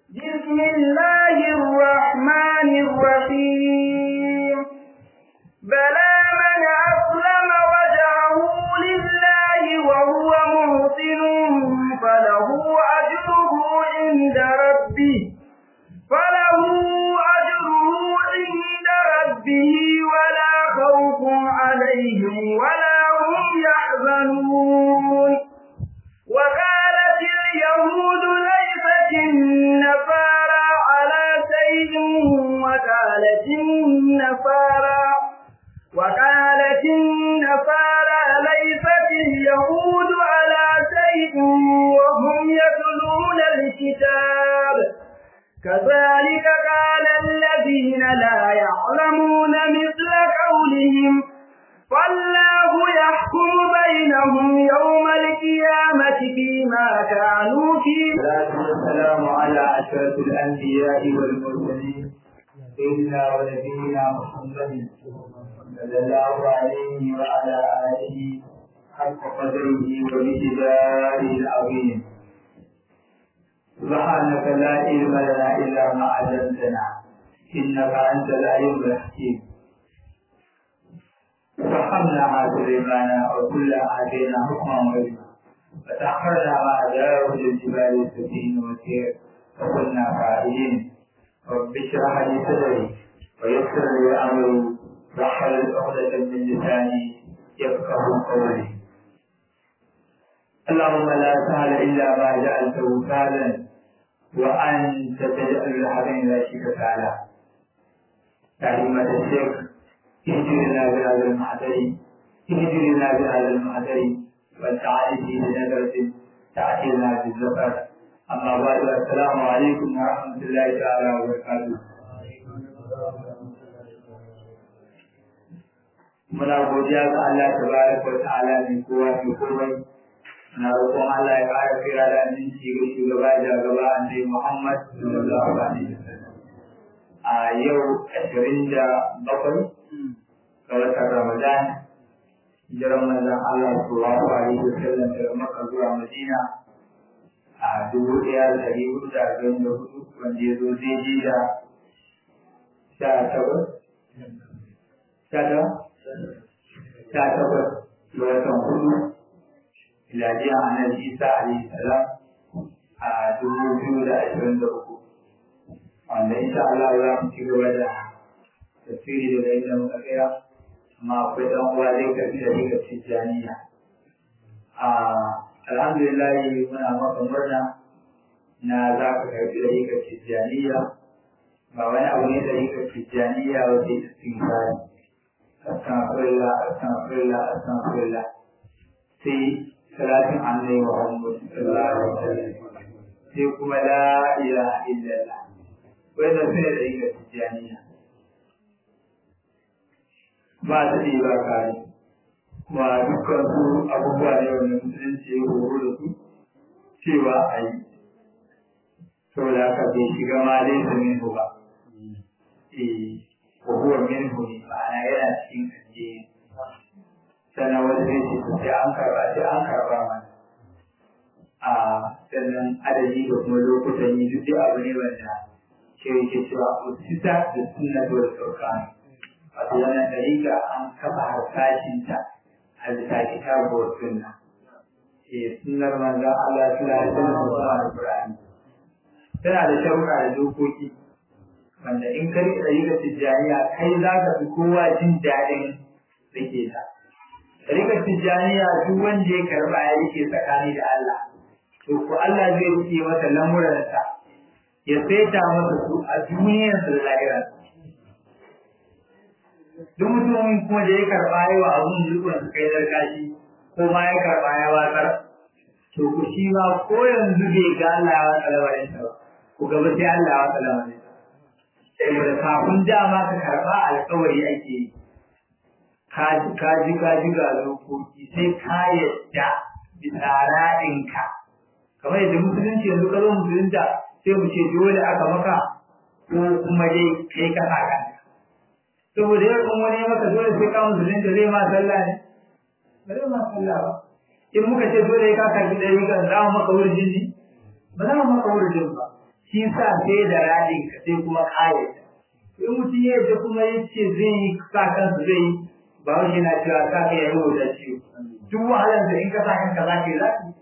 بسم الله الرحمن الرحيم بلى من أسلم وجهه لله وهو محسن فله أجره عند ربه فله أجره عند ربه ولا خوف عليهم ولا هم يحزنون وقالت اليهود ليست النصارى على شيء وقالت النصارى وقالت النصارى ليست اليهود على شيء وهم يتلون الكتاب كذلك قال الذين لا يعلمون مثل قولهم فالله يحكم بينهم يوم القيامة فيما كانوا فيه والصلاة والسلام على أشرف الأنبياء والمرسلين سيدنا ونبينا محمد صلى الله عليه وعلى آله حق قدره ومقداره العظيم سبحانك لا علم لنا إلا ما علمتنا إنك أنت العليم الحكيم فحملها سليمان وكلا آتينا حكما وعلما فتأخرنا مع داود الجبال السفين والسير وكنا فاعلين رب اشرح لي صدري ويسر لي أمري واحلل عقدة من لساني يفقه قولي اللهم لا سهل إلا ما جعلته سهلا وأنت تجعل الحزن لا شك سهلا تعليمة الشيخ اهدنا بهذا المحضر اهدنا بهذا المحضر والتعالي بنظرة تأتينا بالزفر أما بعد السلام عليكم ورحمة الله تعالى وبركاته muna godiya ga Allah tabaraka wa ta'ala mai kowa mai komai muna roƙon Allah ya ƙara kira da aminci ga shugaba da gaba annabi Muhammad sallallahu alaihi wasallam a yau ashirin da bakwai ga watan Ramadan hijiran manzon Allah sallallahu alaihi wasallam daga Makka zuwa Madina a dubu ɗaya da ɗari hudu da arba'in da hudu wanda ya zo daidai da sha takwas sha takwas sha takwas ga watan hudu miladiya annabi Isa alaihi salam a dubu biyu da ashirin da uku wanda insha Allah za mu ci gaba da tafsiri daga inda muka tsaya amma akwai ɗan uwa zai karfi da daga tijjaniya alhamdulillah muna maka murna na za ka karfi da daga tijjaniya ba wani abu ne da daga tijjaniya wace istighfari astaghfirullah astaghfirullah astaghfirullah sai salatin annabi Muhammad sallallahu alaihi wasallam sai kuma la ilaha illallah wannan sune da daga tijjaniya ba ta ne ba kare kuma dukkan su abubuwa ne wanda musulunci ya horo da su cewa a yi saboda haka bai shiga ma laisa minhu ba eh wa huwa minhu ne ma'ana yana cikin addini sannan wani zai ce to sai an karba sai an karba mana a sannan adadi da kuma lokutan yi duk abu ne wanda ke yake cewa usita da sunna da sauƙani wato wannan dariƙa an kafa harsashinta a bisa kitabu wa sunna eh sunnar manzon Allah sallallahu alaihi wasallam da Al-Qur'ani tana da sharuɗa da dokoki wanda in ka riƙe dariƙar tijjaniya kai za ka fi kowa jin daɗin rike ta dariƙar tijjaniya duk wanda ya karɓa ya rike tsakani da Allah to ko Allah zai rike masa lamuransa ya saita masa su a duniyarsa da lahirarsa duk mutumin kuma da ya karɓa yi wa abun rikon su kai darkashi ko ma ya karɓa ya watsar to ku shi ma ko yanzu bai ga Allah ya watsa lamarin sa ba ku gaba sai Allah ya watsa lamarin sa saboda kafin dama ka karɓa alƙawari ake yi ka ji ka ji ka ji ga dokoki sai ka yadda bisa ra'inka kamar yadda musulunci yanzu ka zo musulunta sai mu ce dole aka maka ko kuma dai kai ka sa kanka saboda yau in wani maka dole sai ka musulun da zai ma sallah ne ba zai ma sallah ba in muka ce dole ka karbi ɗari kan za mu maka wurjin ne ba za mu maka wurjin ba shi sa sai da radin ka sai kuma kayan in mutum ya yadda kuma ya ce zai yi sa kansa zai yi ba wani yana cewa sa kai ya yi da ciwo duk wahalar da in ka sa kanka za ka yi za ka yi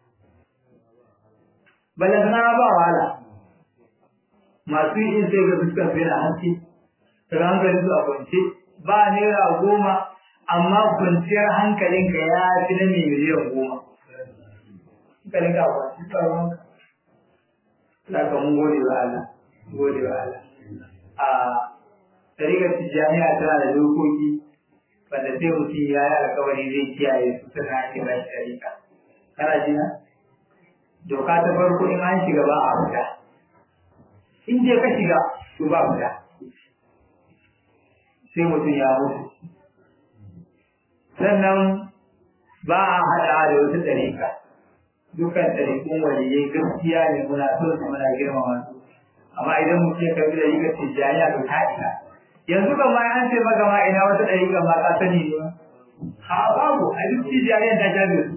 balantana ba wahala masu yin sai ga fuskar su yana hanci daga hankalin su a kwance ba naira goma amma kwanciyar hankalinka ya fi na mai miliyan goma hankalinka a kwanci ba ruwanka za ka mun gode wa Allah gode wa Allah a tarikar tijjaniya tana da dokoki wanda sai mutum ya yi alkawari zai kiyaye su suna ake ba shi tarika kana jina doka ta farko in an shiga ba a fita in je ka shiga to ba fita sai mutum ya mutu sannan ba a haɗa da wata ɗarika dukkan ɗarikun waliyai gaskiya ne muna son su muna girmama su amma idan mutum ya karbi ɗarikar tijjaniya to ta ina yanzu kan ma an ce maka ma ina wata ɗarika ma ka sani ne ha babu a duk tijjaniya ta sha da su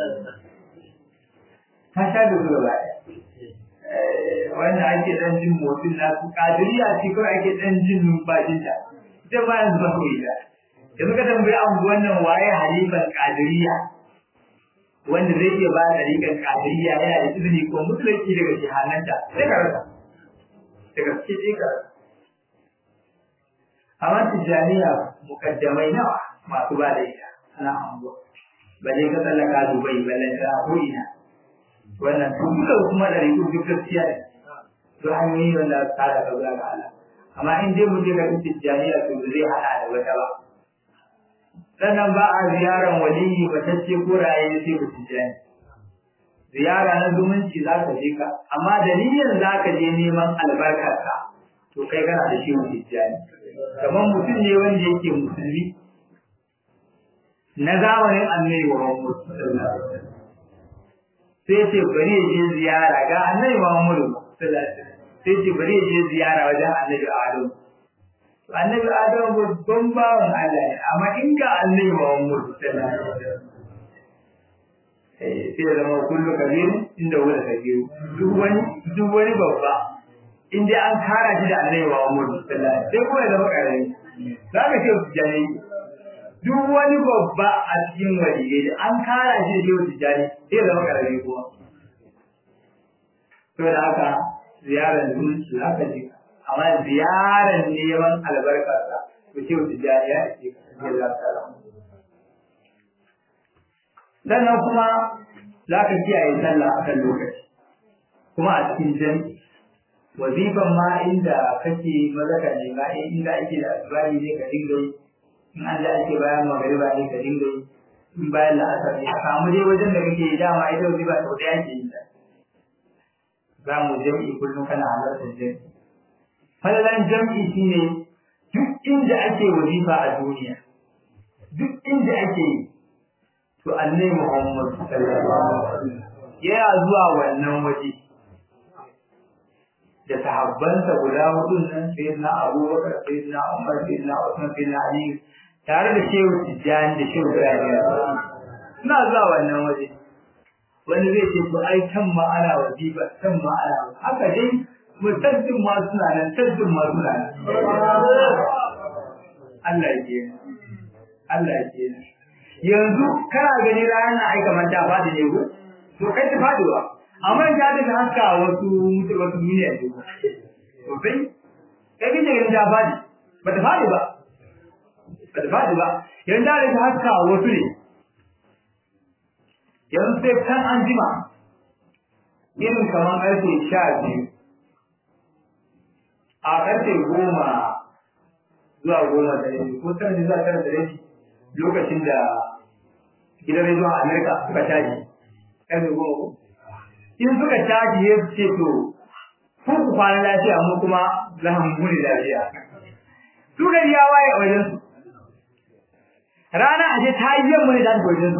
ta sha da su gaba ɗaya wanda ake dan jin motsin nasu kadiriya ce kawai ake dan jin numfashinta ita ba yanzu ba kawai ta yanzu ka tambayi an wannan waye halifan kadiriya wanda zai iya ba da rikan kadiriya yana da izini ko musulunci daga shahananta sai ka rasa daga cikin sai ka rasa amma tijjaniya mukaddamai nawa masu ba da ita ana anguwa balle ka tsallaka dubai balle ta ko ina wannan dukkan kuma da rikin duk gaskiya ne to hanyoyi wanda ta da kaza ga Allah amma in dai mu je ga tijjaniya to zai hada da wata ba sannan ba a ziyaran waliyi batacce ko raye sai ku tijjani ziyara na zumunci za ka je ka amma dalilin za ka je neman albarkarka to kai kana da shi tijjani kamar mutum ne wanda yake musulmi na zamanin annabi Muhammad sai ce bari ya je ziyara ga annabi Muhammad sai ce bari ya je ziyara wajen annabi Adam annabi Adam babban bawan Allah ne amma in ga annabi Muhammad sai zama kullu kabir inda wani kabir duk wani duk wani babba in dai an kara shi da annabi Muhammad sai kuma ya zama karami za ka ce jani duk wani babba a cikin waliyai da an kara shi da shehu tijjani sai zama karami kuma to da haka ziyarar zumunci za ka ji amma ziyarar neman albarkarsa to shehu tijjani ya ce ka za ka ramu sannan kuma za ka kiyaye sallah a kan lokaci kuma a cikin jami'i wazifan ma inda kake mazaka ne ma inda ake da asibari ne ka dinga yi in an da ake bayan magariba ne ka dinga yi in bayan la'asar ne a samu dai wajen da kake dama ita wazifa sau ɗaya ke yi ta za mu jam'i kullum kana halartar jam'i falalan jam'i shine duk inda ake wazifa a duniya duk inda ake yi to annai muhammad sallallahu alaihi wasallam yana zuwa wannan waje da sahabbansa guda hudun nan sayyidina abubakar sayyidina umar sayyidina usman sayyidina ali tare da shehu tijjani da shehu ibrahim suna zuwa wannan waje wani zai ce to ai can ma ana wajiba can ma ana haka dai mutaddin ma suna nan taddin ma suna nan Allah ya ke Allah ya ke yanzu kana gani ranar ai kamar ta fadi ne ko to kai ta faduwa amma ta daga haska wasu wasu duniya ne ko to sai kai kike ganin ta fadi ba ta fadi ba ba ta fadi ba yanzu da daga haska wasu ne yanzu sai kan an jima irin kamar karfe sha biyu a karfe goma zuwa goma da rabi ko tara zuwa tara da rabi lokacin da gidan rediyon Amerika suka caji karfe goma ko in suka caji ya ce to ku ku kwana lafiya mu kuma za mu muni lafiya su gari ya waye a wajen su rana a ce ta yi yamma ne da ta wajen su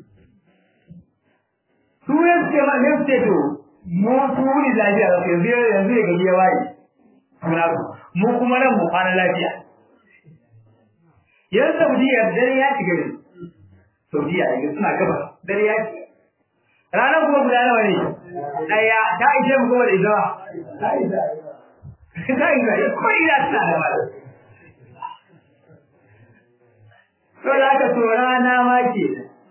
su ya ce ma ne ce to mu su muni lafiya yanzu yanzu ya gari ya waye mu kuma nan mu kwana lafiya yan saudiya dare ya shiga ne saudiya yanzu suna gaba dare ya shiga ranar kuma guda nawa ne ɗaya ta ishe mu kuma da ita ba ta isa ta isa ko ina tana da mala to da aka so rana ma ke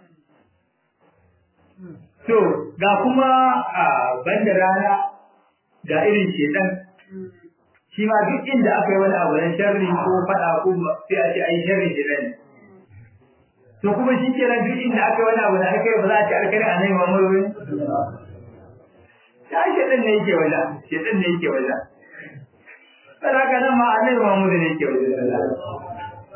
to ga kuma a banda rana ga irin shedan shi ma duk inda aka yi wani abu na sharri ko faɗa ko sai a ce ai sharri shedan ne to kuma shi ke nan duk inda aka wani abu da aka yi ba za a ci alkari a nan mamar wani ya shaɗin ne yake wajen shaɗin ne yake wajen sai haka nan ma a nan mamar ne yake wajen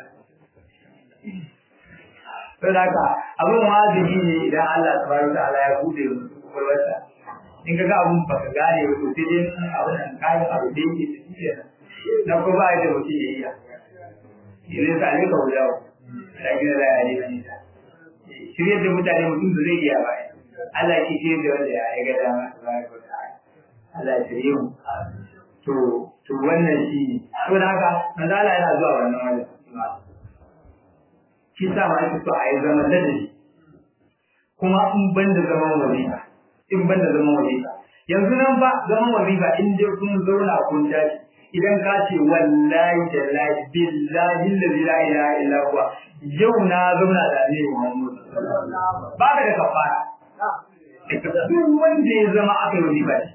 sai haka abin wajibi ne idan Allah subhanahu wa ta'ala ya bude musu kwakwalwarsa in ka ga abun baka gane ba to sai dai abin nan kayan abu da yake ciki kenan na ko ba da mutum ya iya idan sa ne ka wujawa lakin la ya ne nisa shirye da mutane mutum da zai iya ba Allah ke shirye da wanda ya ga dama tabaraka wa ta'ala Allah ya shirye mu to to wannan shi ne to da haka manzo Allah yana zuwa wannan wajen shi sa ma ake so a yi zaman ladabi kuma in ban da zaman wazifa in ban da zaman wazifa yanzu nan ba zaman wazifa in dai kun zauna kun tashi idan ka ce wallahi tallahi billahi allazi la ilaha illa huwa yau na zauna da ne Muhammad ba ka da kafara duk wanda ya zama aka yi wazifa shi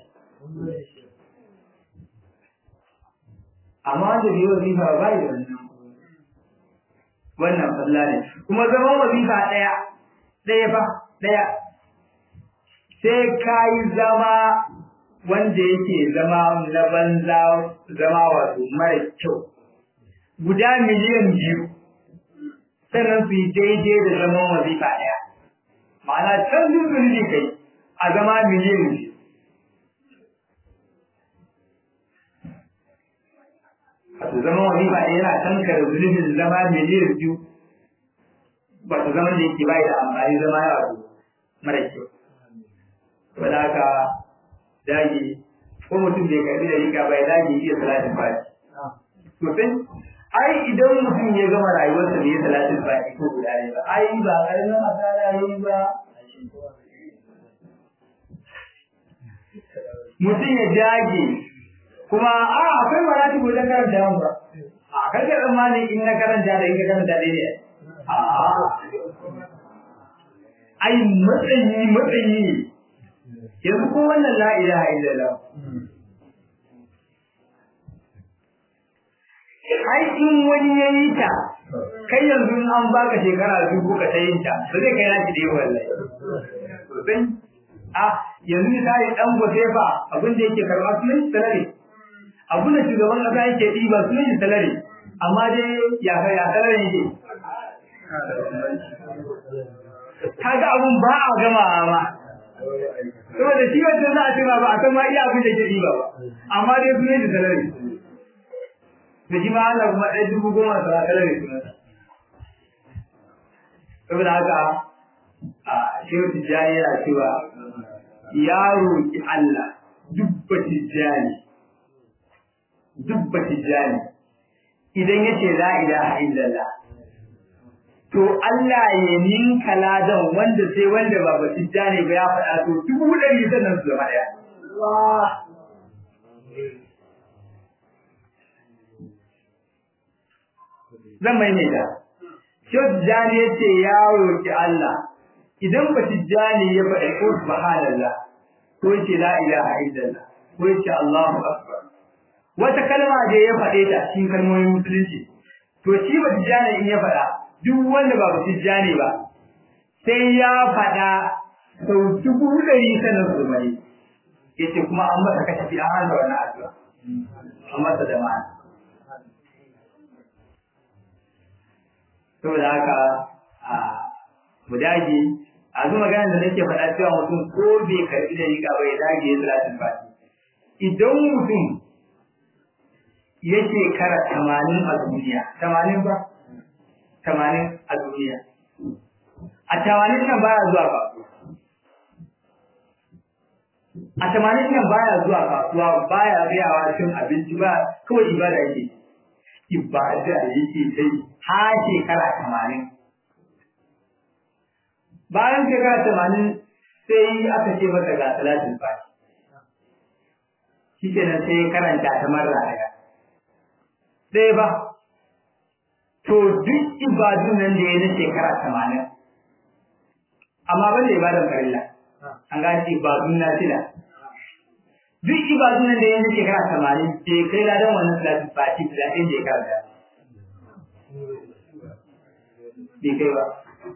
amma wanda bai wazifa ba ya wannan wannan falla ne kuma zama wazifa daya daya fa daya sai ka yi zama wanda yake zama na banza zama wato mara kyau guda miliyan biyu sannan su yi daidai da zaman wazifa ɗaya ma'ana can zuzuri kai a zama miliyan biyu wato zaman wazifa ɗaya yana tankar zulubin zama miliyan biyu wato zaman da yake bai da amfani zama ya wato mara kyau saboda haka dage ko mutum bai karbi da rika bai dage iya salatin fati sosai ai idan mutum ya gama rayuwarsa da ya salatin fati ko guda ne ba ai ba karamin asara yayi ba mutum ya dage kuma a akwai marati ko dan karanta yawan ba a kai da tsammani in na karanta da in ka karanta dai ne a ai matsayi matsayi ne yanzu ko wannan la ilaha illallah ai in wani ya yi ta kai yanzu an baka shekara dubu ka ta yin ta ba zai kai naki da yi wallahi sosai a yanzu misali dan gote fa abin da yake karɓa sunan shi salari abin da shugaban kasa yake ɗiba sunan shi salari amma dai ya ya salari yake kaga abun ba a gama ma saboda shi wancan za a ce ba a san ma iya abin da ke ɗiba ba amma dai su ne da salari da shi ma Allah kuma ɗaya dubu goma sa salari suna saboda haka a shehu tijjani yana cewa ya roƙi Allah dubba tijjani dubba tijjani idan ya ce la ilaha illallah to Allah ya ninka ladan wanda sai wanda ba ba tijjani ba ya faɗa to dubu ɗari sannan su zama ɗaya. Zan maimaita. Shehu Tijjani ya ce ya roƙi Allah idan ba tijjani ya faɗi ko subhanallah ko ya ce la ilaha illallah ko ya ce Allahu akbar. Wata kalma da ya faɗe ta cikin kalmomin musulunci to shi ba tijjani in ya faɗa duk wanda ba tijjani ba sai ya faɗa sau dubu ɗari sanar su mai yace kuma an masa kashe fi an hana wannan addu'a an masa da ma'ana saboda haka a mu dage a zu maganar da nake faɗa cewa mutum ko bai karɓi da riga ba ya dage ya salatin fati idan mutum ya shekara tamanin a duniya tamanin ba tamanin a duniya. A tamanin nan baya zuwa kasuwa. A tamanin nan baya zuwa kasuwa baya biyawa cin abinci ba kawai ibada yake. Ibada yake sai ha shekara tamanin. Bayan shekara tamanin sai aka ce masa ga salatin fati shi kenan sai karanta ta marra daya ɗaya ba to duk ibadun nan da ya na shekara tamanin amma ban da ibadan farilla an gashi ibadun na fila duk ibadun nan da ya na shekara tamanin bai kai ladan wannan salatin fati da ɗin da ya karanta bai kai ba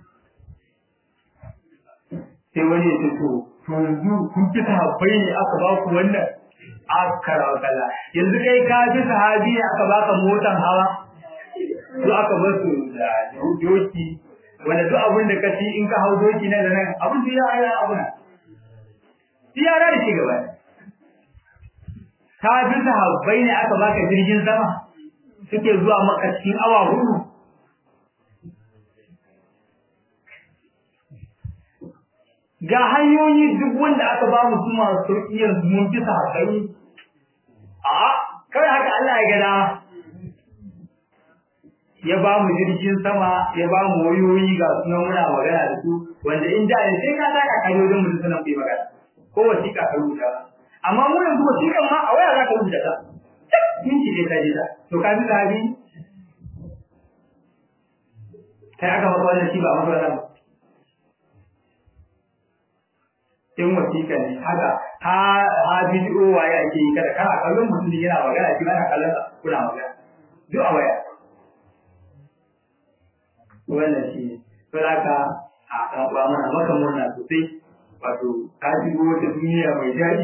sai wani ya ce to to yanzu kun fi sahabbai ne aka ba ku wannan aka kalla yanzu kai ka fi sahabi ne aka baka motan hawa to aka bar su da doki wanda duk abin da ka ci in ka hau doki nan da nan abin da ya ya abun ya ra da shi gaba ka fi sahabbai ne aka baka jirgin sama suke zuwa maka cikin awa hudu ga hanyoyi duk wanda aka ba mu su masu sauƙi yanzu mun fi sahabbai a kawai haka Allah ya gada ya ba mu jirgin sama ya ba mu wayoyi ga sunan muna magana da su wanda in da ne sai ka saka kaje wajen mutum sunan kai magana ko wasiƙa ka rubuta amma mu yanzu wasiƙan ma a waya za ka rubuta ta minti ne ka ji ta to ka bi sahabi kai aka maka wannan shi ba maka wannan ba in wasiƙa ne haka ha ha bidiyo waye ake yi kada kana kallon mutum yana magana shi ana kallon sa kuna magana duk a waya wannan shi ne to haka a kan ba mana maka murna sosai wato ka shigo wata duniya mai daɗi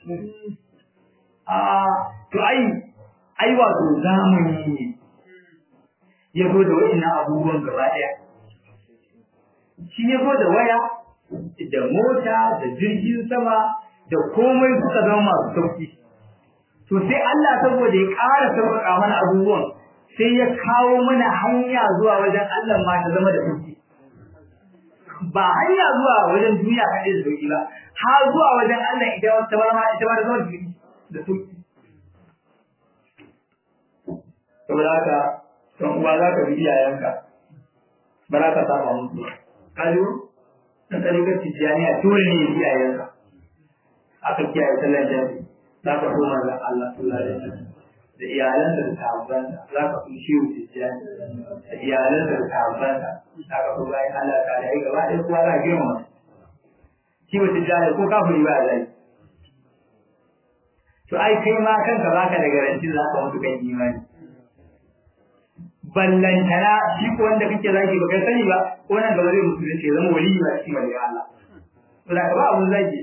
a to ai ai wato zamani ne ya zo da wa'innan abubuwan gaba ɗaya shi ya zo da waya da mota da jirgin sama da komai suka zama masu sauki to sai Allah saboda ya ƙara sauƙaƙa mana abubuwan sai ya kawo mana hanya zuwa wajen Allah ma ta zama da sauki ba hanya zuwa wajen duniya kaɗai da sauki ba har zuwa wajen Allah ita wata ba ma ita ba da zama da sauki saboda haka don uwa za ka bi iyayenka ba za ka saba musu ba ka ji na tsarikar tijjaniya dole ne iyayenka aka kiyaye sallar jami za ka koma ga Allah sallallahu alaihi wasallam da iyalansa da sahabbansa za ka fi shi tijjani da iyalansa da sahabbansa za ka fi bayan Allah ta da gaba ɗaya kowa za a girmama shi wa tijjani ko kafiri ba a zai to ai kai ma kanka baka da garantin za ka mutu kan imani ballantana shi ko wanda kake zaki ba kai sani ba ko nan gaba zai musulunci ya zama waliyi ba cikin waliyin Allah to da ba abun zaki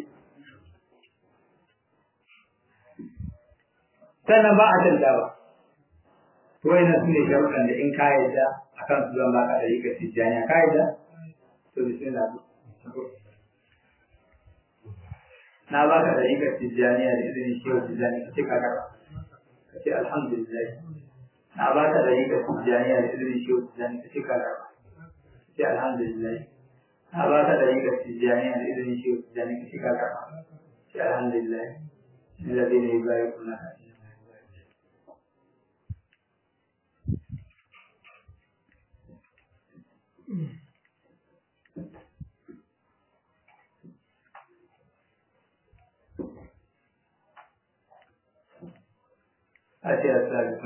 sannan ba a tanta ba to wai su ne sharuɗan da in ka yadda akan su zan baka da rika tijjaniya ka yadda to bismillah na baka da rika tijjaniya da izinin shehu tijjani ka ce ka karɓa ka ce alhamdulillah na ba ka da rika tijjaniya da izinin shehu tijjani ka ce ka karɓa ka ce alhamdulillah na ba ka da rika tijjaniya da izinin shehu tijjani ka ce ka karɓa ka ce alhamdulillah الذين يبايعونك أتي أسأل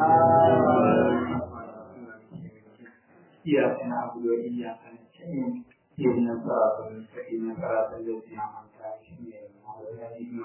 إياك نعبد وإياك نستعين اهدنا الصراط المستقيم صراط الذين أنعمت عليهم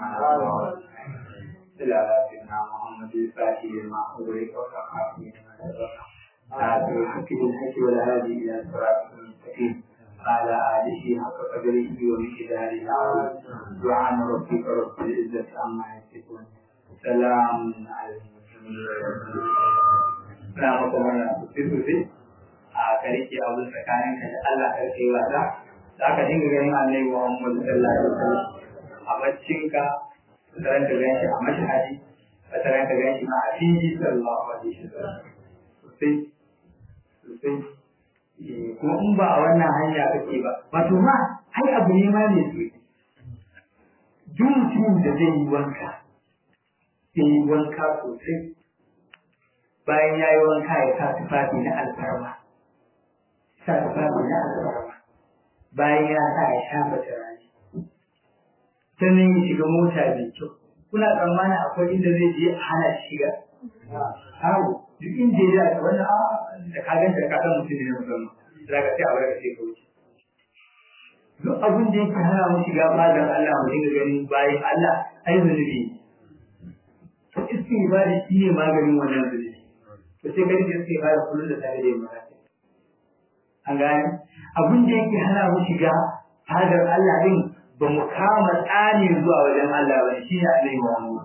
إلى سيدنا محمد الفاتح لما أغلق والخاتم لما سبق ناصر الحق بالحق والهادي إلى صراط المستقيم على آله حق قدره ومقداره العظيم سبحان ربك رب العزة عما يصفون سلام على المرسلين na maka wannan sosai sosai a ka rike abu tsakanin ka da Allah ka rike wasa za ka dinga ganin annabi Muhammad sallallahu alaihi wasallam a baccinka wataran ka gan shi a mashahadi wataran ka gan shi ma a fili sallallahu alaihi wasallam sosai sosai kuma in ba a wannan hanya kake ba wato ma ai abu ne ma mai soki duk mutumin da zai yi wanka zai yi wanka sosai bayan ya yi wanka ya sa tufafi na alfarma sa tufafi na alfarma bayan ya sa ya shafa turare sannan ya shiga mota mai kyau kuna tsammanin akwai inda zai je a hana shi shiga hawo duk inda ya da wannan a da ka ganta da ka san mutum ne musamman za ka sai a bar ka sai ka wuce duk abin da yake hana mu shiga fadar Allah mu dinga ganin bayan Allah ai zunubi to istighfari shi ne maganin wannan zunubi to sai kai istighfari kullum da tare da yin magana an gane abin da yake hana mu shiga fadar Allah din ba mu kama tsani zuwa wajen Allah ba shi ne Annabi Muhammad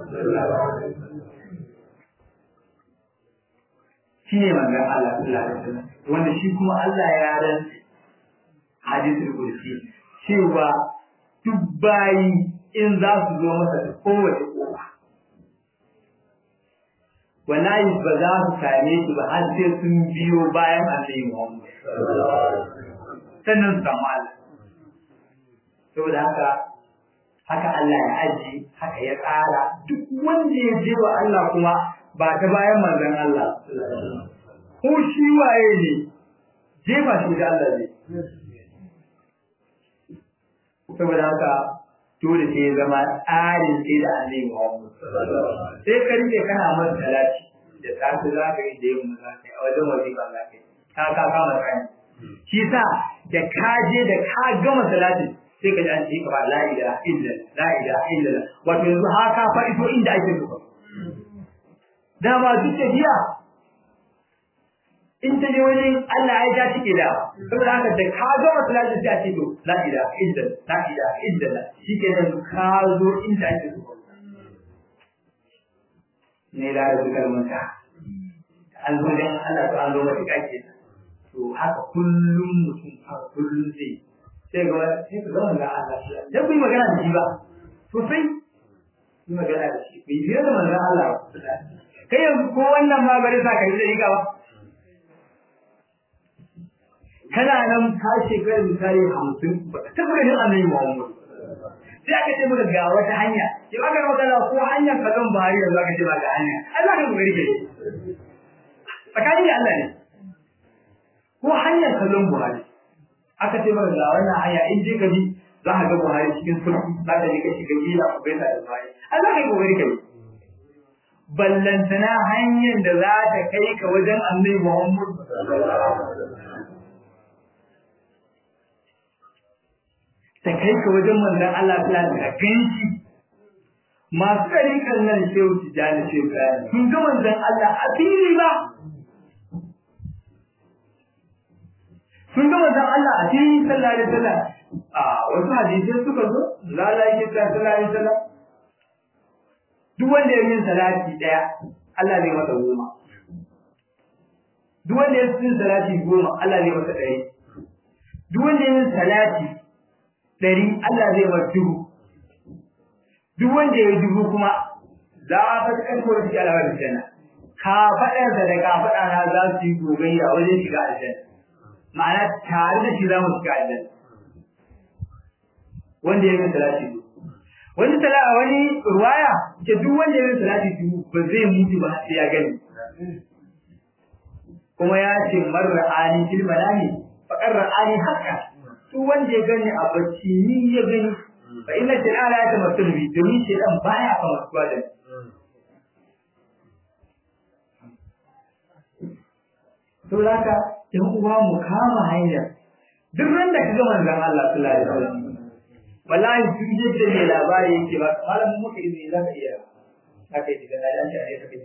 shi ne manzon Allah sallallahu alaihi wasallam wanda shi kuma Allah ya ran hadisul kursi cewa duk bayi in za su zo masa da kowace kofa wallahi ba za su same shi ba har sai sun biyo bayan Annabi Muhammad sannan su samu Allah saboda haka haka Allah ya aji haka ya tsara duk wanda ya je wa Allah kuma ba ta bayan manzon Allah ko shi waye ne jefa shi da Allah ne saboda haka dole sai ya zama tsarin sai da Annabi Muhammad sai ka rike kana masa salati da safe za ka yi da yamma za ka yi a wajen wajiba za ka yi ka ka kama tsani shi sa da ka je da ka gama salatin sai ka ji an ce ka ba la ilaha illa la ilaha illa wato yanzu haka fa ito inda ake so dama duk tafiya in ta je wani Allah ya ja take da saboda haka da ka gama salatin sai a ce to la ilaha illa la ilaha illa shikenan ka zo inda ake so ne da da kalmanta an zo dan Allah to an zo mata kake to haka kullum mutum a kullum zai sai ga sai ka zama ga Allah dan ku yi magana da shi ba sosai yi magana da shi ku yi fiye da manzon Allah kai yanzu ko wannan ma bari sa ka yi da ba kana nan ka shekara misali hamsin ba ka taɓa ganin annabi Muhammad sai aka ce maka ga wata hanya sai aka ga magana ko hanyar kallon Buhari yanzu aka ce ba ga hanya ai za ka ga gari ke tsakanin da Allah ne ko hanyar kallon Buhari aka ce maka ga wannan hanya in je ka bi za ka ga Buhari cikin sulhu za ka je ka shiga gida ku bai da Buhari ai za ka yi kokari kai ballantana hanyar da za ta kai ka wajen Annabi Muhammad ta kai ka wajen manzon Allah ta da ganshi masu ɗariƙar nan shehu tijjani shehu tijjani sun ga manzon Allah a fili ba sun ga manzon Allah a fili sallallahu alaihi wasallam a wasu hadisai suka zo lala yake ta sallallahu alaihi wasallam duk wanda ya min salati daya Allah zai masa goma duk wanda ya min salati goma Allah zai masa ɗari duk wanda ya min salati ɗari Allah zai masa dubu duk wanda ya yi dubu kuma za a fata kan kowar shi alawar aljanna ka faɗarsa da ka faɗa na za su yi gogayya wajen shiga aljanna ma'ana tare da shi za mu shiga aljanna wanda ya yi salati wani sala wani ruwaya ce duk wanda ya yi salati dubu ba zai mutu ba sai ya gani kuma ya ce marra ani fil manami faqar ra'ani haka duk wanda ya gani a bacci ni ya gani fa inna shay'ana ya tamattu bi domin shay'an baya fa masuwa da to laka in uwa mu kama hanya duk ran da kaga manzon Allah sallallahu alaihi wasallam wallahi duk yadda ne labari yake ba malamin muka izini za ka iya haka yi da nan da ne kake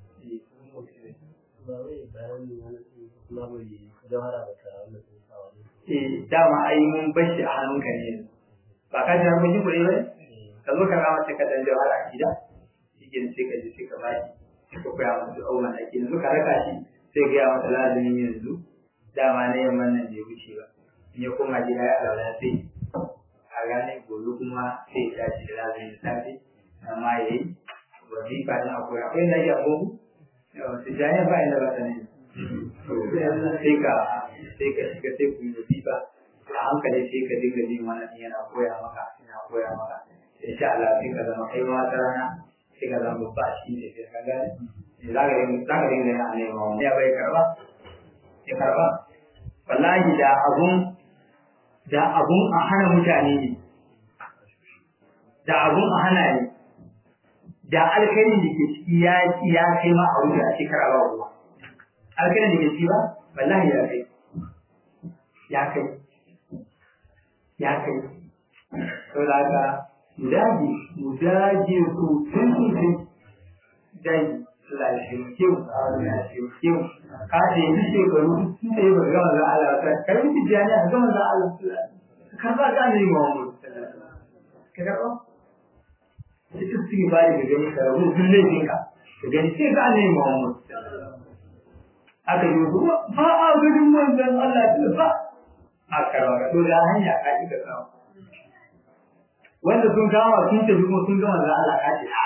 ba wai bayani wani kuma bai jawara ba ta wannan tsawa eh dama ai mun bashi a hannunka ne ba ka ji mun ji kuɗi ba ka zo ka rama sai ka dan jawara a gida shi ke sai ka je sai ka baki sai ka koya masa abubuwan da ake yanzu ka raka shi sai ga masa lazumin yanzu dama na yamman nan bai wuce ba in ya koma gida ya alwala sai a gane gobe kuma sai ya tashi da lazumin safe amma ya yi wazifa na akwai akwai na iya gobe su jaya ba inda ba ta ne sai ka sai ka shiga sai ku yi wazifa a hankali sai ka dinga jin wannan yana koya maka yana koya maka insha Allah sai ka zama kai ma wata rana sai ka zama babba shi ne sai ka gane za ka dinga za ka dinga yana nema wani ya bai karba ya karba wallahi da abun da abun a hana mutane ne da abun a hana ne da alkhairin da ke ciki ya ya kai ma a wuce a shekara ba ruwa alkhairin da ke ciki ba wallahi ya kai ya kai ya kai saboda haka mu dage mu dage sosai sosai dage Allah ya taimake mu Allah ya taimake mu ka ce yanzu shekaru sun da yi ba gama za Allah ta kai mutu jani a gama za Allah ka ba ka ne mu mu ka karɓa sai su ci ba da gani ka rabu duk laifin ka ka gani sai ka ne mu mu aka yi kuma ba a gudun manzon Allah ta ba a karɓa to da hanya ka ki ka samu wanda sun kama sun tafi kuma sun gama za Allah ka ce a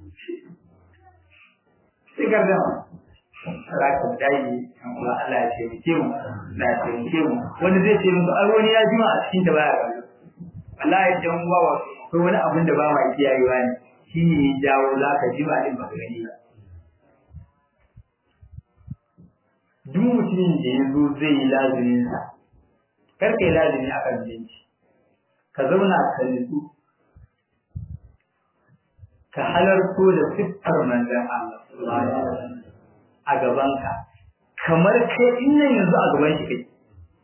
sai ka gama za ka dai kuma Allah ya taimake mu Allah ya taimake mu wanda zai ce musu ai wani ya jima a cikin da baya kallo wallahi dan uwa wa ko wani abin da ba ma kiyayewa ne shine ya jawo za ka jima din ba gani ba duk mutumin da ya zo zai yi lazumin sa kar ka yi lazumi a kan binci ka zauna ka nutsu ka halarto da siffar manzon Allah a gabanka kamar kai in nan yanzu a gaban shi kai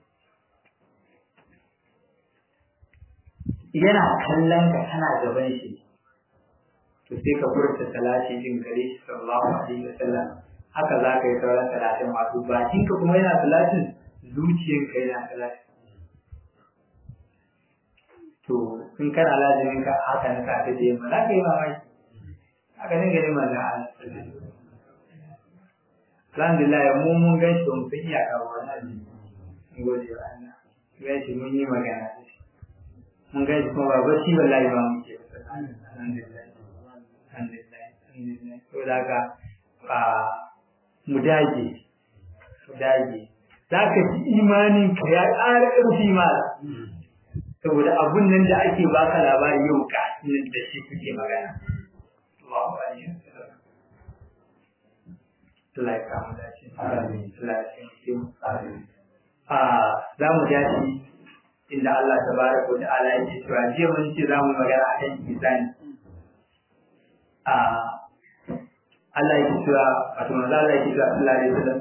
yana kallon ka kana gaban shi to sai ka furta salati din gare shi sallallahu alaihi wasallam haka za ka yi sauran salatin wato bakin ka kuma yana salatin zuciyar ka yana salatin to in kana lazimin ka haka na safe da yamma za ka yi mamaki haka ne gari manzon Allah alhamdulillah mu mun gan shi mun san iyaka ba wani mun gode wa Allah gan shi mun yi magana da shi mun gan shi kuma ba shi wallahi ba muke alhamdulillah alhamdulillah alhamdulillah to da ka a mu dage mu dage za ka ji imanin ka ya ƙara ƙarfi mala saboda abun nan da ake baka labari yau ka nan da shi kuke magana Allahu akbar Allah ya kama dace. Amin. Allah ya taimake mu. Amin. Ah, za mu dace inda Allah tabaraka wa ta'ala yake cewa jiya mun ce za mu magana a kan ihsani. Ah, Allah yake cewa wato manzo Allah yake cewa Allah alaihi wasallam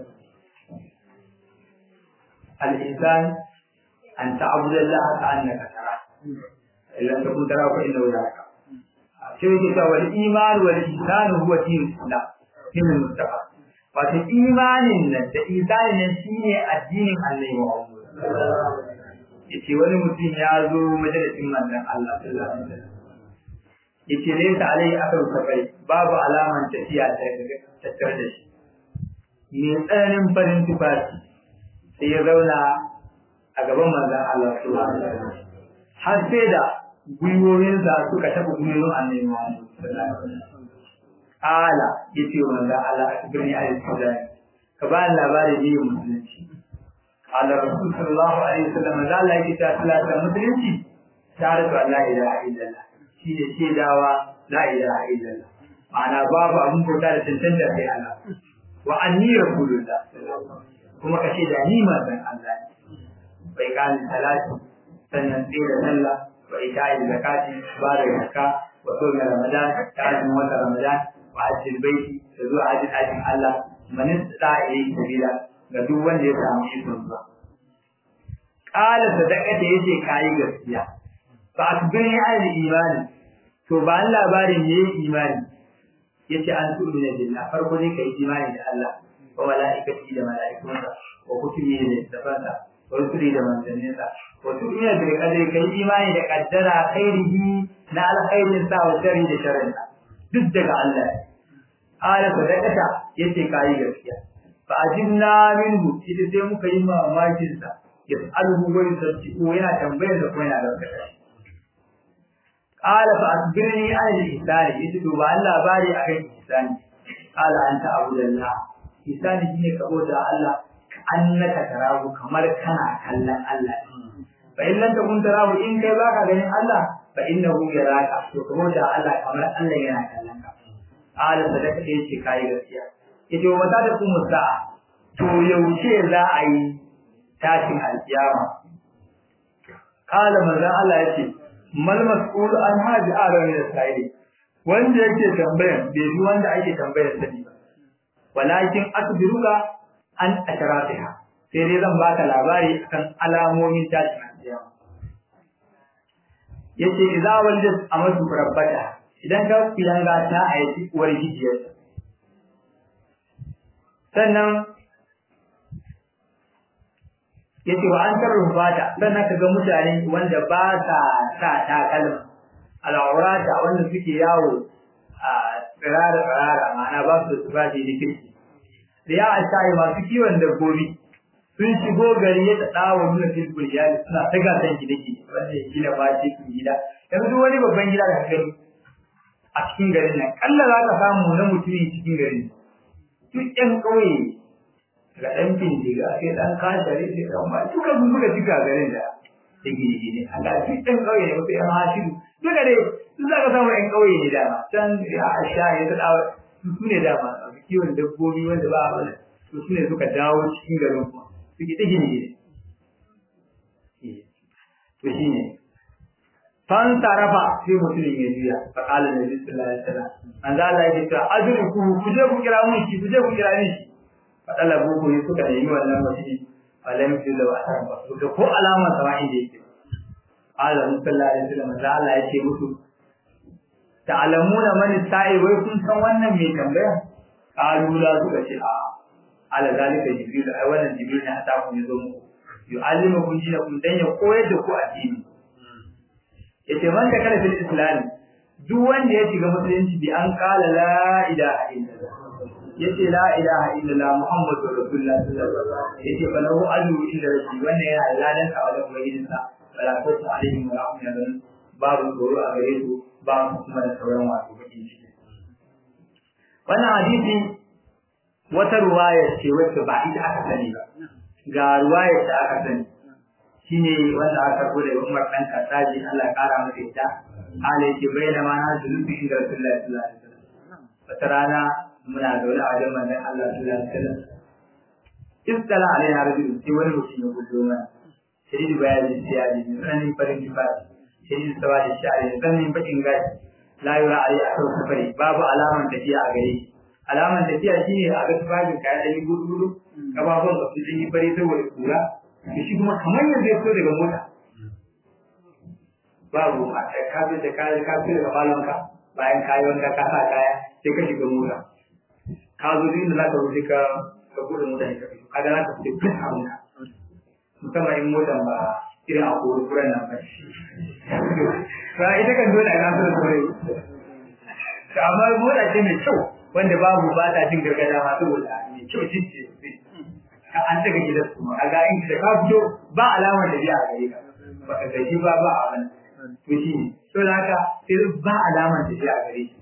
al-insan an ta'budu Allah ka'annaka tara. Illa takun tara fa innahu yaraka. Sai yake cewa wal iman wal ihsan huwa dinul Islam. Dinul Mustafa. wato imanin nan da isanin nan shine addinin Allah Muhammad yace wani mutum ya zo majalisin manzon Allah sallallahu alaihi wasallam yace ne ta alai aka safai babu alaman tafiya ta tattare da shi me tsananin farin tufafi sai ya zauna a gaban manzon Allah sallallahu alaihi wasallam har sai da gwiwoyinsa suka taɓa gwiwoyin annabi Muhammad sallallahu alaihi wasallam ala yace wa manzo Allah akbirni al-islam ka ba ni labari ne musulunci ala rasul sallallahu alaihi wasallam da Allah yake ta salata musulunci shahadatu an la ilaha illallah shine shaidawa la ilaha illallah ma'ana babu abun bauta da tantance sai Allah wa anni rasulullah kuma ka shaida ni manzon Allah ne bai kan salati sannan sai da sallah wa ita'i zakati ba da zakka wa sawmi ramadan ta azumin wata ramadan wa'ajin baiti da zuwa ajin ajin Allah man istata ilayhi sabila ga duk wanda ya samu ikon zuwa qala sadaqata yace kai gaskiya fa akbirni an imani to ba an labarin ne imani yace an tu'mina billah farko ne kai imani da Allah wa malaikati da malaikunsa wa kutubi da tafansa wa rusuli da manzanninsa wa tu'mina bil qadri kai imani da qaddara khairihi na alkhairin sa wa sharri da sharrinsa duk daga Allah ala sadaqata yace kai gaskiya fa ajinna minhu ita sai muka yi mamakin sa yas'aluhu wa yusaddiqu yana tambayar da kuma yana gaskata qala fa asbirni an al-ihsan yace to ba Allah bari akan ihsani qala anta abudallah ihsani shine ka bauta Allah annaka tarahu kamar kana kallon Allah fa in lam takun tarahu in kai baka ganin Allah fa innahu yaraka to ka bauta Allah kamar Allah yana kallon ka ala sadaka yace kai gaskiya yace wa mata da kuma sa'a to yaushe za a yi tashin alkiyama kala manzon Allah yace mal mas'ul an haji arabi da sai wanda yake tambayan bai bi wanda ake tambayar sani ba walakin akbiruka an asharatiha sai dai zan baka labari akan alamomin tashin kiyama yace idza waldat amatu rabbata idan ka kuyanga ta aiki uwar gijiyarsa sannan yace wa an tarrufata sannan ka ga mutane wanda ba sa sa takalma al'aurata wanda suke yawo a tsirara tsirara ma'ana ba su da tufafi da kirki riya a shayi masu kiwon dabbobi sun shigo gari ya tsawa nuna filbul iyali suna ta gasan gine-gine wanda ya gina ba shi gida yanzu duk wani babban gida da gani a cikin garin nan kalla za ka samu na mutumin cikin garin duk ƴan ƙauye ga ɗan bindiga sai ɗan kashare sai ɗan ba duka sun suka cika garin da da gine-gine a ga duk ɗan ƙauye ne wasu ƴan hashiru duka dai su za ka samu ƴan ƙauye ne dama can ya a sha ya ta su ne dama a kiwon dabbobi wanda ba a wani su ne suka dawo cikin garin kuma suke ta gine-gine to shi ne fan tarafa sai mutumin ya juya fa qala nabi sallallahu alaihi wasallam an za Allah ya ce ajruku ku je ku kira mun shi ku je ku kira min shi fa talabu ku yi suka nemi wannan mutum falam yula wa asaran ba su ko alama sama inda yake qala sallallahu alaihi wasallam da Allah ya ce musu ta'lamuna man sa'i wai kun san wannan mai tambaya qalu la suka ce a ala zalika jibril ai wannan jibril ne ta ku zo muku yu'allimukum dinakum dan ya koyar da ku addini yace man da kana fil islam duk wanda ya shiga musulunci bi an kala la ilaha illallah yace la ilaha illallah muhammadur rasulullah sallallahu alaihi wasallam yace falahu adu illa rabbi wannan yana ladan ka wajen ubangijin sa wala khawfu alaihim wa lahum yahzanun babu tsoro a gare su babu kuma da sauran wato bakin ciki wannan hadisi wata ruwaya ce wacce ba ita aka sani ba ga ruwayar da aka sani shine wanda aka karbo daga Umar dan Khattabi Allah ya kara masa ita hala yake bayyana ma na zulubi inda Rasulullahi sallallahu alaihi wasallam wata rana muna zaune a wajen manzon Allah sallallahu alaihi wasallam istala alaina rajul sai wani mutum ya gudu mana shiridu bayani siyadi ne sanin farin kifari shiridu sawadi shari sanin bakin gashi la yura alai a kan safari babu alaman tafiya a gare shi alaman tafiya shine a ga tufafin kayan ɗan gudu gudu kababun ba su yi fari saboda kura da shi kuma kamar yanzu ya fito daga mota babu a ka fi da kayan ka fi daga falonka bayan kayi wanka ka sa kaya sai ka shiga mota ka zo duk inda za ka wuce ka ka bude mota ne ka fito kaga za ka fito duk abinka musamman in motan ba irin a kori kuran nan ba ba ita kan dole a nasu da kore amma mota ce mai kyau wanda babu ba ta jin gargada ma saboda mai kyau jince ka an daga gidan su a ga in da ka fito ba alamar da biya a gare ka ba ka gaji ba ba a wani to shi ne to da haka sai ba alamar da biya a gare shi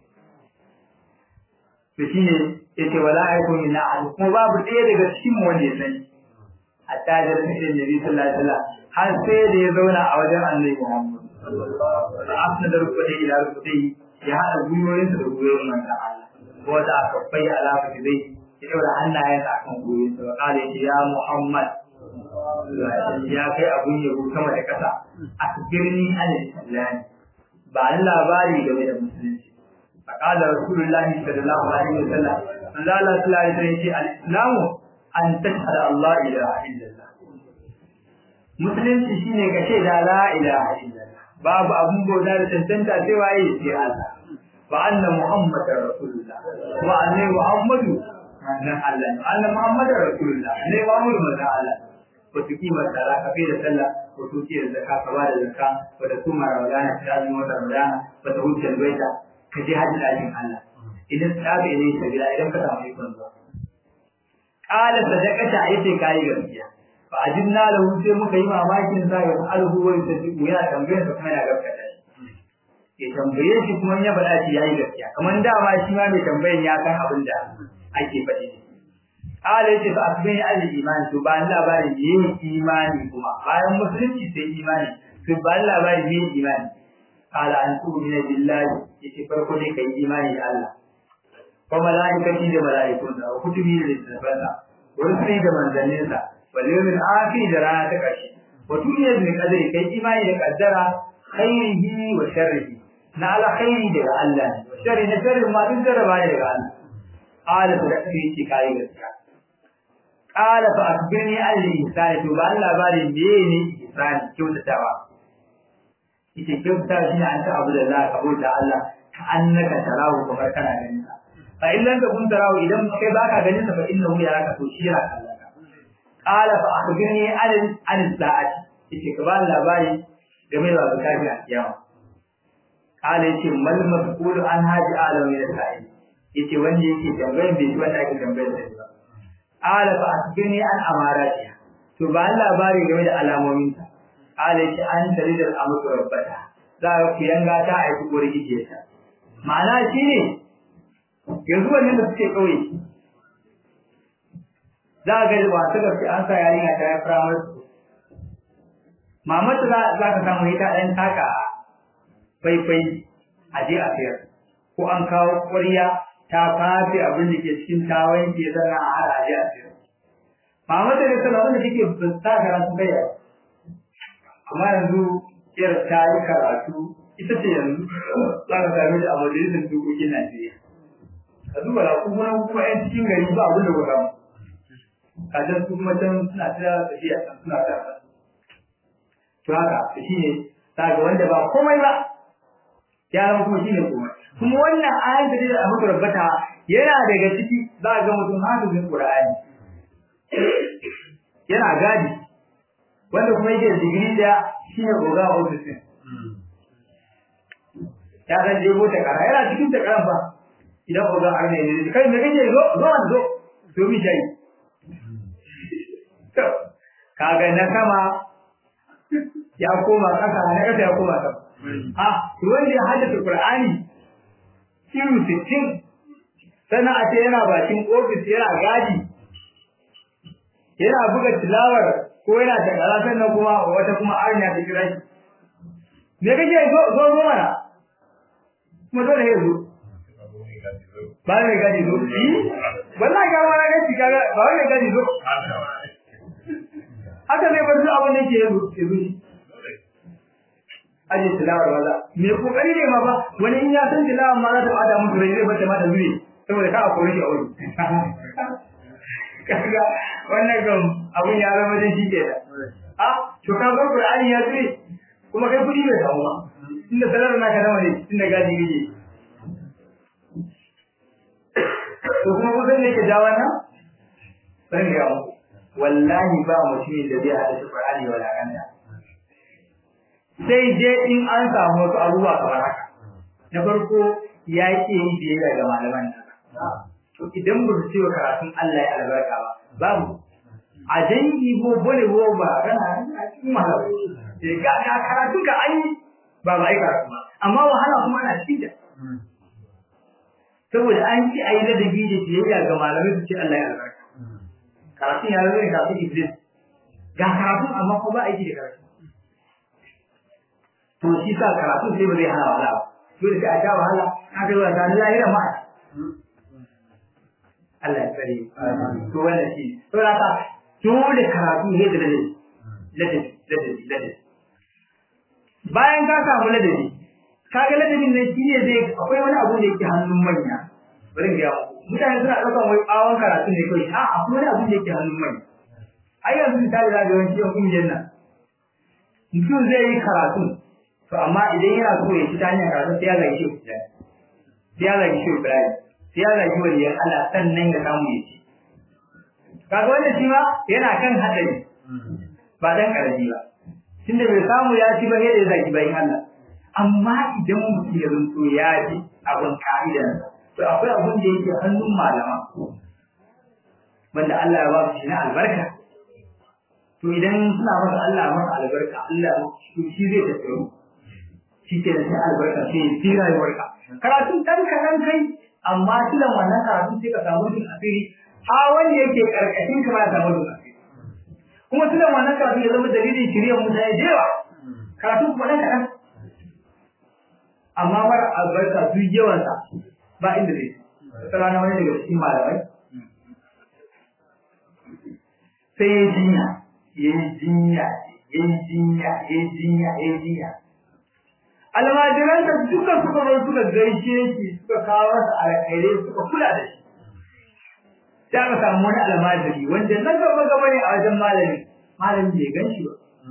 to shi ne yace wala aiku min ahad kuma babu ɗaya daga cikin mu wanda ya sani hatta da nabiyyi nabi sallallahu alaihi wasallam har sai da ya zauna a wajen annabi Muhammad afna da rubutai ila rubutai ya hada gwiwoyinsa da gwiwoyin manzon Allah ko da aka bai alama da zai ya daura hannayensa a kan gwiwoyinsa wa kala ya Muhammad ya kai abun yabo sama da kasa akbirni an al-islam ba ni labari game da musulunci فقال رسول الله صلى الله عليه وسلم قال الله صلى الله عليه وسلم الإسلام أن تشهد الله إله إلا الله musulunci shine ka ce da la ilaha illallah babu abun bauta da tantanta sai waye sai Allah wa anna muhammadar rasulullah wa anna muhammadu manzon Allah anna muhammadar rasulullah ne muhammadu manzon Allah ko tuki mata la ka da sallah ko tuki da zakka ka bada zakka ko da kuma ramadana ta azumi wata ramadana ko da hujjar baita ka je hajji ɗakin Allah idan tsabe ne sabila idan ka samu ikon zuwa qala sadaqata yace kai gaskiya fa ajinna lahu sai muka yi mamakin sa ya alhu wa yasdiqu ya tambaye sa kuma ya gaskata ya tambaye shi kuma ya faɗa shi yayi gaskiya kamar dama shi ma mai tambayan ya san abin da ake faɗi qala yace fa asbani al iman to ba labarin yin imani kuma bayan musulunci sai imani to ba labarin yin imani qala an tu'mina billahi yace farko dai kai imani da Allah wa malaikati da malaikun da kutubi da littafansa wa rusuli da manzanninsa wal yawmil akhir da rana ta karshe wa tu'mina bil qadari kai imani da qaddara khairihi wa sharrihi na alkhairi daga Allah ne wa sharri na sharri ma duk jarraba ne daga Allah qala fa dakki ce kai gaskiya qala fa akbirni an al-ihsan to ba Allah ba ne ne ihsan kyautatawa ita kyautatawa shine an ta abu da Allah ka bauta Allah ka annaka tarahu kamar kana ganin sa fa in lam takun tarahu idan kai baka ganin sa fa innahu yaraka to shi yana kallon ka qala fa akhbirni an an sa'ati yace ka bani labari game da zakati a kiyama qala yace mal mas'ul an haji alam min sa'i yace wanda yake tambayar bai ji wanda ake tambayar da ba qala fa akhbirni an amarati to ba labari game da alamomin ta qala yace an dalilal amru rabbata za ku yanga ta aiki gori kike ta ma'ana shine yanzu wannan da suke kauye za ga ba ta gaske an sa yarinya ta yi firamar su mamata za ka samu ita ɗan taka faifai a je a sayar ko an kawo ƙwarya ta fafe abin da ke cikin ta wanke sannan a hada a je a sayar mamata ne sallah wanda take ta karatu kai amma yanzu yar ta yi karatu ita ce yanzu za ka same ta a majalisar dokokin Najeriya ka duba da kuma kuma 'yan cikin gari ba abin da ku samu kajan su kuma can suna ta tafiya can suna ta to haka shi ne daga wanda ba komai ba ya zama kuma shi ne komai kuma wannan ayan da da aka rabbata yana daga ciki za ga mutum hafizin qur'ani yana gadi wanda kuma yake da digiri da shi ne goga a ofisin ya san je ta kara yana cikin ta karan fa idan goga har ne ne kai me kake zo zo zo to mi shayi kaga na sama ya koma kasa na kasa ya koma sama ah to wanda ya haddace qur'ani kiru 60 sana a ce yana bakin office yana gadi yana buga tilawar ko yana da kara sannan kuma wata kuma arnya ta kira shi me kake zo zo zo mana kuma dole ya zo ba mai gadi zo wallahi ga wani gaci kaga ba mai gadi zo haka ne bazu abin da yake yanzu yanzu shi aje tilawar wala me kokari ne ma ba wani in ya san tilawar ma za ta bada musu rai zai bata mata zuri saboda ka akwai shi a wuri kaga wannan kam abun ya zama da shi ke da a to ka bar qur'ani ya zuri kuma kai kudi bai samu ba inda salar naka nawa ne inda gadi gije to kuma kusan ne ke ja wannan ban ga muku wallahi ba mutumin da zai hada shi Qur'ani wala kanta sai je in an samu wasu abubuwa kamar haka na farko ya ke yin biyayya ga malaman nan to idan ba su cewa karatun Allah ya albarka ba babu a dangi ko bole ko ba kana a cikin malamai sai ga ga karatun ka an yi ba ba ai karatu ba amma wahala kuma ana cikin ta saboda an ci ayi ladabi da biyayya ga malamai su ce Allah ya albarka karatun ya zama karatun iblis ga karatun amma ko ba aiki da karatu to shi sa karatun sai ba zai hana wahala ba dole sai a sha wahala ka ga wa dan lahira ma Allah ya tsare to wannan shi to da ka dole karatu ne da ladabi ladabi ladabi ladabi bayan ka samu ladabi kaga ladabin nan shi ne zai akwai wani abu da yake hannun manya bari ga muku mutane suna ɗaukan wai ɓawon karatu ne kawai a akwai wani abin da yake hannun mai ai yanzu misali za ga yawanci yan ƙungiyar nan mutum zai yi karatu to amma idan yana so ya ci ta hanyar karatu sai ya zagi shi Ibrahim sai ya zagi shi Ibrahim sai ya zagi waliyan Allah sannan ya samu ya ci kaga wannan shi ma yana kan haɗari ba dan ƙarami ba tunda bai samu ya ci ba sai da ya zagi bayin Allah amma idan mutum ya zanto ya ji abin ka'idansa to akwai abin da yake hannun malama wanda Allah ya ba su shi na albarka to idan suna masa Allah masa albarka Allah shi zai tafiyo shi ke da sai albarka sai ya fi rayuwarka karatun ɗan kaɗan kai amma tilan wannan karatun sai ka samu jin asiri ha wanda yake karkashin ka ma ya samu jin asiri kuma tilan wannan karatun ya zama dalilin shirya mutane da yawa karatun kuma ɗan kaɗan amma mara albarka duk yawansa ba inda zai wata rana wani daga cikin malamai sai ya jinya ya yi jinya ya yi jinya ya yi jinya ya yi jinya almajiran da duka suka zo suka gaishe shi suka kawo masa alkhairai suka kula da shi sai aka samu wani almajiri wanda na gaba gaba ne a wajen malami malami bai gan shi ba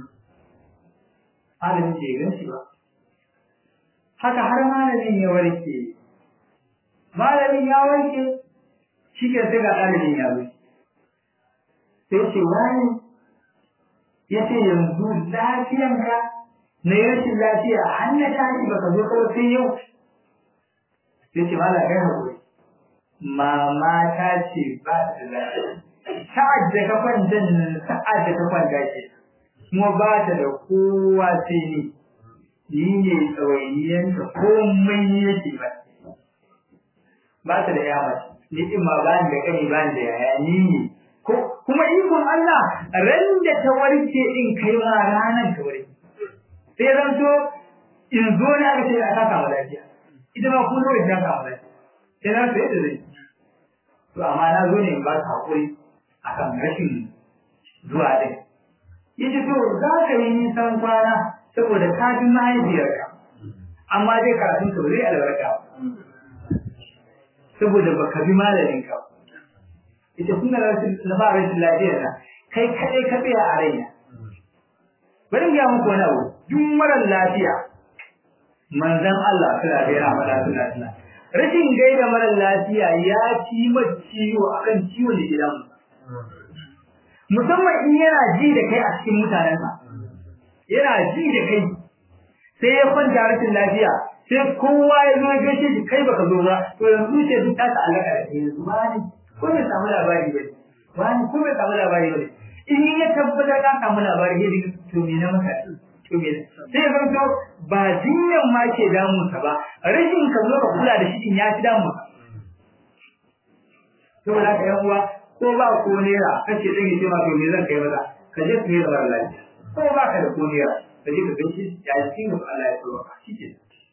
malami bai gan shi ba haka har malamin ya warke malamin ya warke shi ke sai ga ɗalibin ya zo sai ce wani ya ce yanzu lafiyanka na yi rashin lafiya har na tashi baka zo kawai sai yau sai ce mala kai haƙuri mama ta ce ba ta lafiya sa'ad da ka kwanta sa'ad da ka kwanta ce kuma ba ta da kowa sai ni ni ne tsawainiyanta komai yake ba ba ta da yawa ni din ma ba ni da kani ba ni da yaya ni ne kuma ikon Allah ran da ta warke din kai ma ranan ta warke sai zan to in zo ne aka ce aka samu lafiya ita ma kun zo da ta samu lafiya sai na sai da zai to amma na zo ne in ba ta hakuri akan rashin zuwa din yace to za ka yi nisan kwana saboda ka fi mahaifiyarka amma dai karatun ka zai albarka saboda baka bi malamin ka ita kuma na ba rashin lafiyar na kai kadai ka tsaya a raina bari ga muku wani abu duk marar lafiya manzon Allah suna da yana faɗa suna suna rashin gaida marar lafiya ya ci ciwo akan ciwon da gidan musamman in yana ji da kai a cikin mutanensa yana ji da kai sai ya kwanta rashin lafiya sai kowa ya zo ya gaishe shi kai baka zo ba to yanzu ce duk ta alaka da kai yanzu wani ko bai samu labari ba wani ko bai samu labari ba in ya tabbatar ka samu labari ya dinga to me na maka to me sai zan to ba jinyan ma ke damun sa ba rashin ka zo ka kula da shi in ya fi damun ka saboda haka yan uwa ko ba ko nera kace zan yi ma to me zan kai maza ka je ka yi da mara lafiya ko ba ka da ko nera ka je ka gaishe ya cikin Allah ya tsoro ka shi ke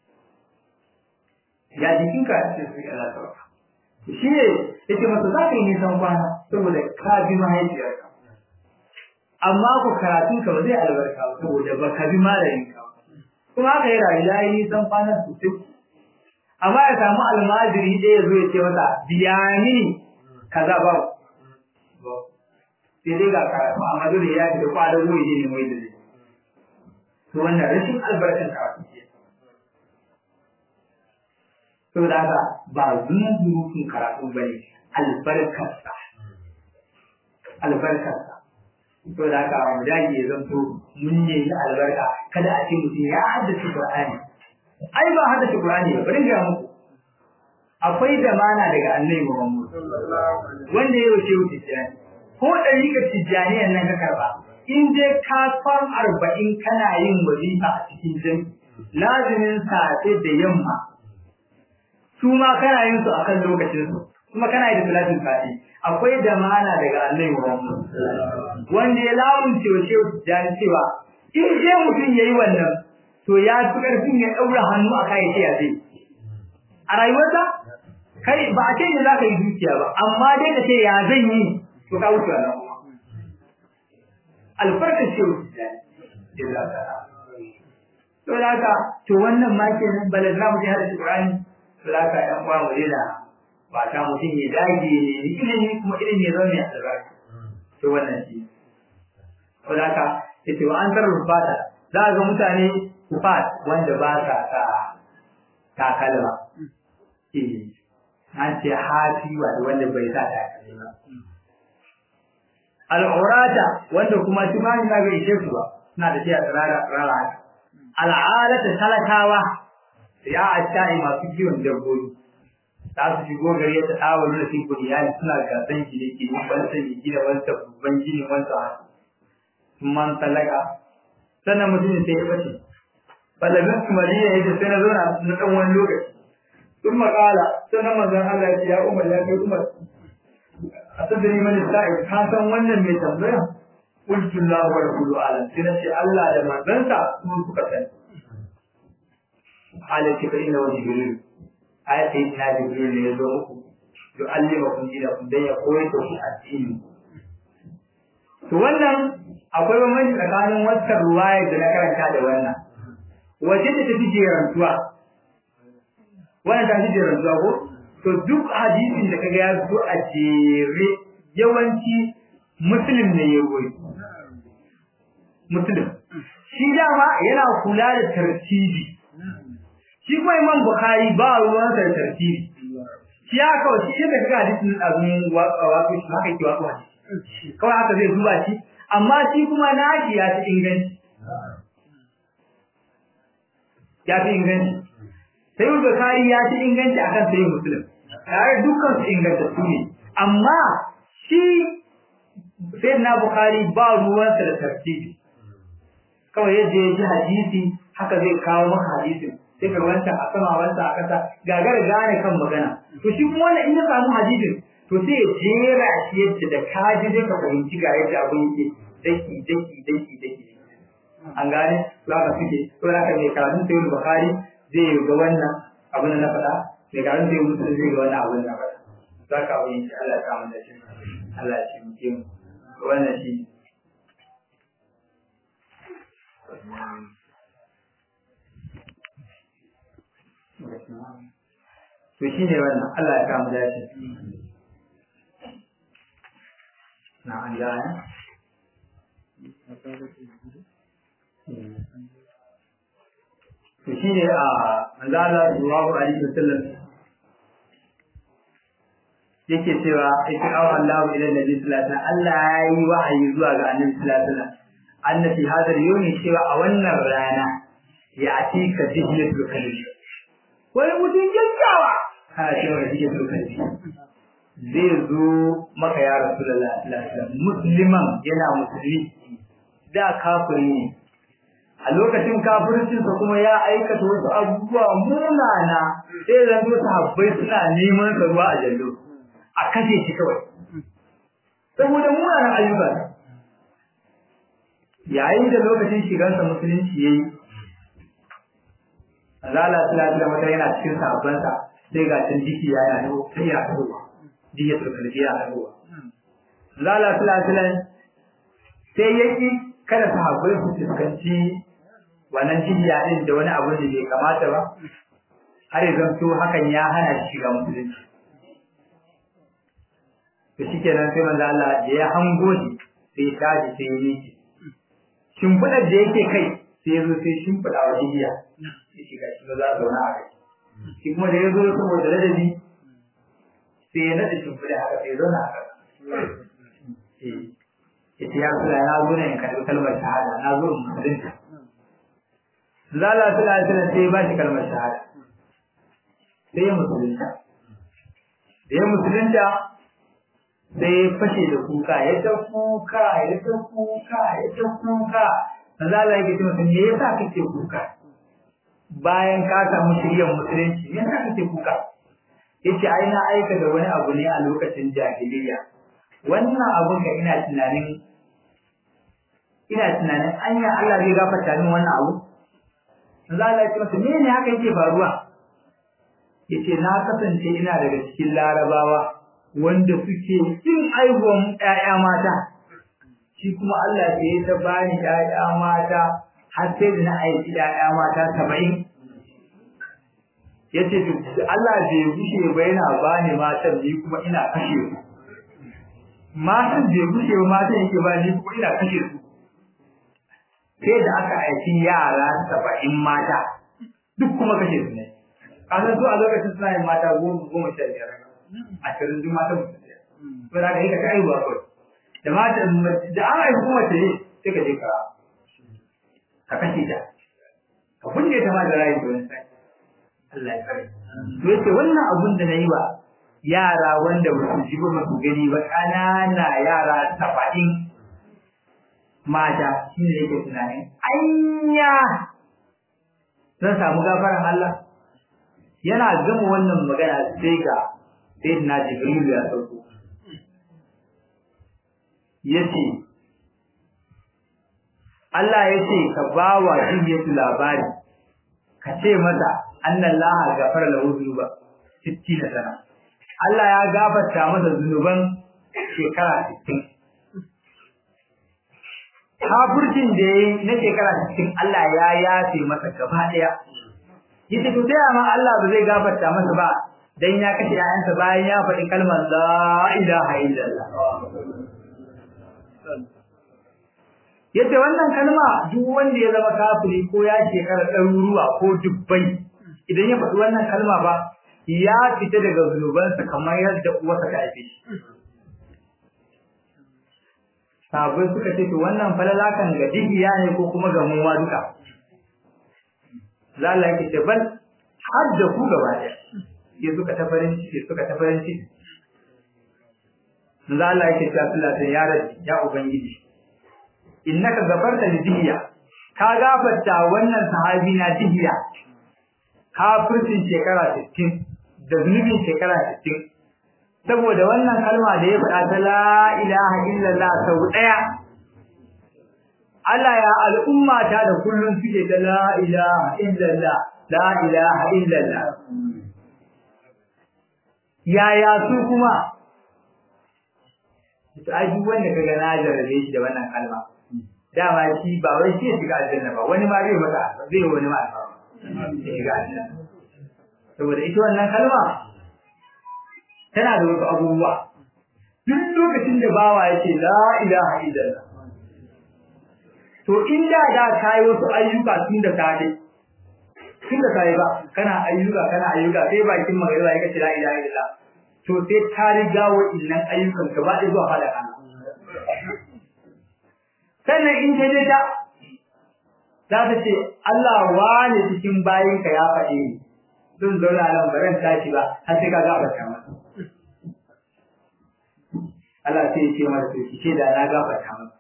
ya jikinka a cikin sai Allah ta baka shi ne yake masa za ka yi nisan kwana saboda ka bi mahaifiyarka amma ku karatun ka ba zai albarka ba saboda ba ka bi malamin ka kuma haka yi rayu ya yi nisan kwana sosai amma ya samu almajiri ɗaya ya zo ya ce masa biya mini kaza ba sai dai ga karatu amma dole ya fi da kwadon wuri ne mai da zai to wannan rashin albarkan karatu ke saboda haka ba zunzurutun karatu ba ne albarkarsa albarkarsa saboda haka mu dage ya zanto mun nemi albarka kada a ce mutum ya haddace Qur'ani ai ba haddace Qur'ani ba bari ga muku akwai zamana daga Annabi Muhammad wanda ya wuce wuce tijani ko dariƙar tijaniyan nan ka karba in dai ka san arba'in kana yin wazifa a cikin jami'i lazimin safe da yamma su ma kana yin su akan lokacin su kuma kana yi da salatin fati akwai damana daga Annabi Muhammad wanda ya lamunce wa shehu tijani cewa in je mutum yayi wannan to ya fi karfin ya daura hannu a kai sai ya zai a rayuwarsa kai ba a ce ne za ka yi dukiya ba amma dai ka ce ya zan yi to ka wuce wannan kuma albarkar shehu tijani to da haka to wannan ma kenan balazna mu je hada Qur'ani Salaka ɗan uwa mu daina ba ta mutum ya dage ne ilimi kuma ilimi ya zama mai albarka. To wannan shi. Salaka yace wa an tarar fata za ga mutane kufat wanda ba sa sa takalma. Eh an ce hafi wanda bai sa takalma. Al'urata wanda kuma tumani na ga ishe su ba suna da shi a tsirara tsirara haka. Al'alata talakawa ya ashai masu kiwon dabbobi za su shigo gari ta tsawo da su kudi ya suna gasan shi ne ke yin wanta ne gina wanta babban gini wanta haka man talaka sannan mutum sai ya bace balabin su madina ya ce sai na zauna na ɗan wani lokaci sun makala sannan manzon Allah ya ce ya umar ya kai umar a sadari mani sa'i ka san wannan mai tambaya qultu Allah wa rasuluhu alam sai na ce Allah da manzansa su suka sani halin ki fa'ina wa jibril ayat sai ta jibril ne yazo muku to allima kun ji da kun dan ya koyar da ku addini to wannan akwai bambanci tsakanin wannan ruwaya da na karanta da wannan wace ce ta fi jerantuwa wannan ta fi jerantuwa ko to duk hadisin da kaga ya zo a jere yawanci muslim ne ya goyi muslim shi dama yana kula da tartibi shi kuma imam bukhari ba ruwan da tartibi shi ya kawai shi da kaga hadisin azun wato shi haka yake wato hadisi kawai haka zai duba shi amma shi kuma nashi ya ci inganci ya fi inganci sai bukhari ya ci inganci akan sai muslim tare dukkan su ingantattu ne amma shi sai na bukhari ba ruwansa da tartibi kawai yadda ya ji hadisi haka zai kawo maka hadisin sai ka wanta a sama wanta a kasa gagar gane kan magana to shi kuma wannan in ya samu hadisin to sai ya jera shi yadda da kaji zai ka fahimci ga yadda abin yake daki daki daki daki an gane to haka suke to haka mai karatun sayyid bukhari zai ga wannan abin da na faɗa mai karatun sayyid muslim zai ga wannan abin da na faɗa za ka abin shi Allah ya samu da shi Allah ya taimake mu wannan shi to shi ne wannan Allah ya kamu dace na an gane to shi ne a manzala sallallahu alaihi wasallam yake cewa ita awa Allah ila nabi sallallahu alaihi Allah ya yi wahayi zuwa ga annabi sallallahu alaihi wasallam annabi hadar yoni cewa a wannan rana ya atika dihiyatul kalbi wani mutum kyakkyawa kana cewa da dihiyatul kalbi zai zo maka ya rasulullah musliman yana musulmi da kafiri ne a lokacin kafircinsa kuma ya aikata wasu abubuwa munana sai zan zo sahabbai suna neman sa ruwa a jallo a kashe shi kawai saboda munanan ayyuka yayin da lokacin shigarsa musulunci yayi Allah sallallahu alaihi wasallam yana cikin sahabbansa sai ga tun jiki ya yana dawo sai ya dawo diya to kalbi ya dawo Allah sallallahu alaihi wasallam sai yaki kada sahabbai su fuskanci wannan jiya din da wani abu da bai kamata ba har ya zanto hakan ya hana shi shiga musulunci to shikenan sai manzo Allah da ya hango shi sai ya tashi sai ya miƙe shimfiɗar da yake kai sai ya zo sai shimfiɗa wa jiya ya shiga shi za a zauna a kai shi kuma da ya zo saboda ladabi sai ya naɗa shimfiɗa haka sai ya zauna a kai ya ce ya kula na zo ne in karɓi kalmar shahada na zo in musulunta Zala suna suna sai ba shi kalmar shahada sai ya musulunta da ya musulunta sai ya fashe da kuka ya ta kuka ya ta kuka ya ta kuka Zala yake ce masa me yasa kake kuka bayan ka samu shiryar musulunci me yasa kake kuka yace ai na aika da wani abu ne a lokacin jahiliya wannan abun ka ina tunanin ina tunanin anya Allah zai gafarta min wannan abu za Allah ya ce masa me ne haka yake faruwa yace na kasance ina daga cikin larabawa wanda suke kin aihuwan ƴaƴa mata shi kuma Allah ya yi ta bani ƴaƴa mata har sai da na aiki ƴaƴa mata saba'in yace to Allah bai gushe ba yana bani matan ni kuma ina kashe su matan bai gushe ba matan yake bani ni kuma ina kashe su sai da aka aiki yara saba'in mata duk kuma kashe su ne kasan su a lokacin suna yin mata goma goma sha biyar ashirin duk mata mutum ɗaya to da ka yi ka kai ba kawai da mata da an aiki kuma ce sai ka je ka ka kashe ta ka kunne ta ma da rayu da wani sai Allah ya kare to yace wannan abun da nayi wa yara wanda ba su ji ba ba su gani ba ƙanana yara saba'in mata shi ne yake tunanin anya zan samu gafaran Allah yana gama wannan magana sai ga sayyidina Jibril ya sauko yace Allah yace ka bawa jinyatu labari ka ce masa annallaha gafara lahu dhunuba 60 sana Allah ya gafarta masa zunuban shekara 60 kafircin da yayi na shekara cikin Allah ya yafe masa gaba daya yace to sai amma Allah ba zai gafarta masa ba dan ya kashe ayansa bayan ya faɗi kalmar la ilaha illallah yace wannan kalma duk wanda ya zama kafiri ko ya shekara ɗaruruwa ko dubbai idan ya faɗi wannan kalma ba ya fita daga zunubansa kamar yadda uwarsa ta haife shi sabai suka ce to wannan falala kan ga dihiya ne ko kuma ga mu ma duka lalla yake ce bal har da ku gaba ɗaya ya suka ta farin ciki suka ta farin ciki lalla yake ce Allah ta ya rabbi ya ubangiji innaka gafarta li dihiya ka gafarta wannan sahabi na dihiya kafircin shekara 60 da zunubin shekara 60 saboda wannan kalma da ya faɗa ta la ilaha illallah sau ɗaya Allah ya al'umma ta da kullum suke ta la ilaha illallah la ilaha illallah yaya su kuma to ai duk wanda kaga na jarabe shi da wannan kalma dama shi ba wai shi ya shiga aljanna ba wani ma zai mata zai wani ma ya shiga aljanna saboda ita wannan kalma tana da wasu abubuwa duk lokacin da bawa ya ce la ilaha illallah to in da da kai wasu ayyuka tun da safe tun da safe ba kana ayyuka kana ayyuka sai bakin magana ya ce la ilaha illallah to sai ta riga wa'innan ayyukan ka ba zuwa fada kana sannan in ta je ta za ta ce Allah wani cikin bayinka ya faɗe ni zan zauna nan ba zan tashi ba har sai ka gafarta masa Allah sai ya ce masa to ki ce da na gafarta masa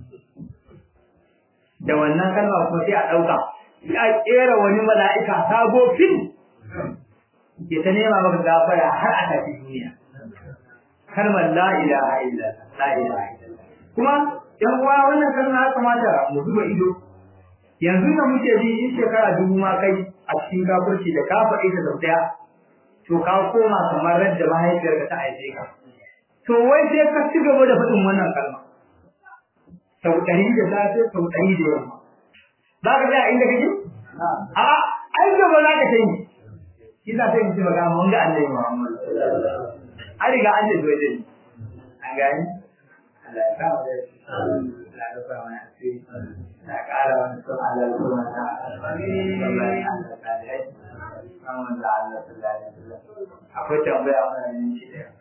da wannan kalma kuma sai a ɗauka ya kera wani mala'ika sabo fil ke ta nema maka gafara har a tafi duniya kalmar la ilaha illa la ilaha illa kuma yan uwa wannan kalma ya kamata mu zuba ido yanzu da muke bi in shekara dubu ma kai a cikin kafirci da ka faɗi da sau ɗaya to ka koma kamar radda mahaifiyarka ta aice ka to wai sai ka ci gaba da faɗin wannan kalma sau ɗari da safe sau ɗari da yamma za ka tsaya inda kake a ai gaba za ka tayi kisa sai mutum ga mun ga Allah Muhammad an riga an da zuwa dai an gani Allah ya kawo da Allah ya rufa mana asiri na ƙara wani sun Allah ya kuma ta amin Allah ta da yi Muhammad da Allah sallallahu alaihi wasallam akwai tambaya wannan ne shi da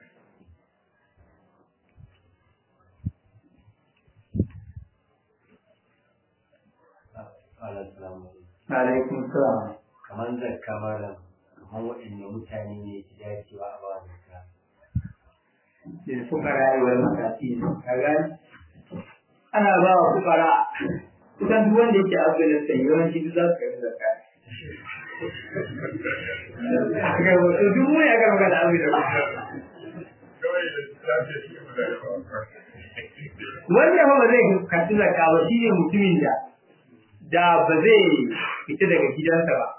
alaikum salam kamar zakka malam kamar waɗanne mutane ne ke dacewa a ba zakka da fukara yi wani mataki ka gani ana ba wa fukara kusan duk wanda yake afghanistan yawanci duk za su kai zakka ga wato duk mu ya karɓa da afghanistan wanda ba zai karɓi zakka ba shine mutumin da da ba zai fita daga gidansa ba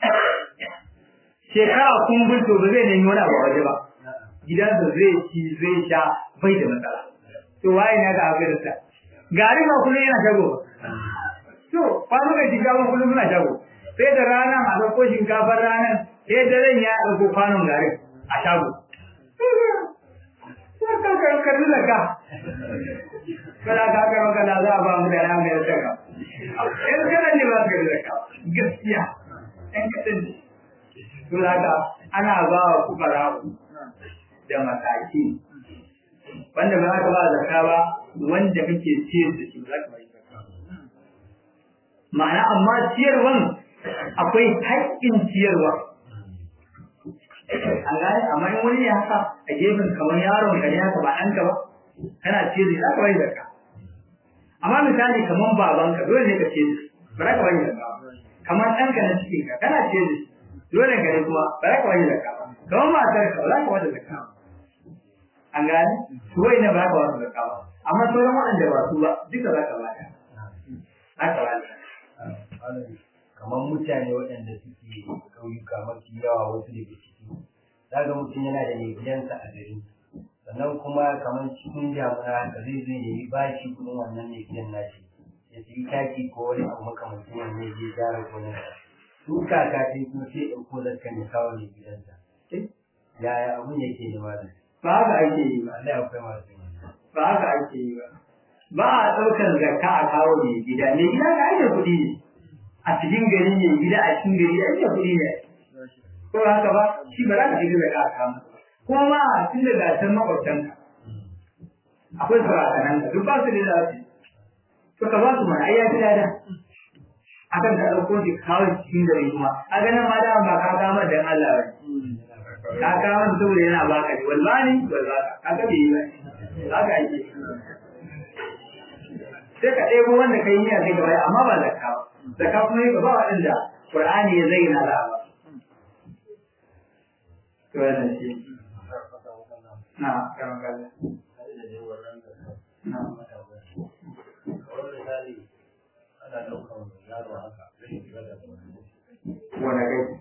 shekara kun bulto ba zai nemi wani abu waje ba gidansa zai ci zai sha bai da matsala to waye na ga abin da gari ba kullum yana shago to kwano ga shiga ba kullum suna shago sai da ranar a ɗauko shinkafar ranar sai da ran ya ɗauko kwanon garin a shago karbi zaka kada ka karo kada za a ba mu da ran da zaka in kana ne ba ka zaka gaskiya ɗan kaɗan ne to haka ana ba wa fukara da mataki wanda ba za ka ba zakka ba wanda kake ciyar da shi za ka ba zakka ma'ana amma ciyarwan akwai haƙƙin ciyarwa an gane amma in wani ya haka a gefen kamar yaron ka ne haka ba ɗanka ba kana ciyar da shi za ka ba zakka amma misali kamar babanka dole ne ka ciyar da shi ba za ka ba zakka kamar ɗanka na cikin ka kana ciyar da shi dole ka ne kuma ba za ka ba zakka ba kamar matar ka ba za ka ba zakka ba an gane su wai ne ba ka wasu zakka ba amma sauran waɗanda ba su ba duka za ka bada haka ba kamar mutane waɗanda suke ƙauyuka mafi yawa wasu daga ciki zaga mutum yana da mai gidansa a gari sannan kuma kamar cikin damuna da zai zai nemi bashi kuɗin wannan mai gidan nashi ya sayi taki ko wani abu makamancin wannan ya je gyara gonar su kaka ta yi kuma sai ɗauko zakkan ya kawo ne gidansa yaya abun yake ne malam ba haka ake yi ba Allah akwai masu yin wannan. ba haka ake yi ba ba a ɗaukar zakka a kawo mai gida mai gida ga ake kuɗi ne a cikin gari mai gida a cikin gari ake kuɗi ne ko ba haka ba shi ba za ka ɗiga zakka a kawo masa. kuma ma tun da gasar makwabtanka akwai sarakanan ka duk ba su da zafi to ka ba su mana ai ya fi lada akan ka ɗauko shi ka kawo shi cikin gari kuma a ganin ma da ba ka kama dan Allah ba ka kama shi saboda yana baka ne wallahi wallahi ka ga bai yi ba haka ake sai ka ɗebo wanda kai niyya sai ka bayar amma ba zakka ba zakka kuma yi ba waɗanda Qur'ani ya zayyana da ba to wannan shi na karan kaza na wanda kai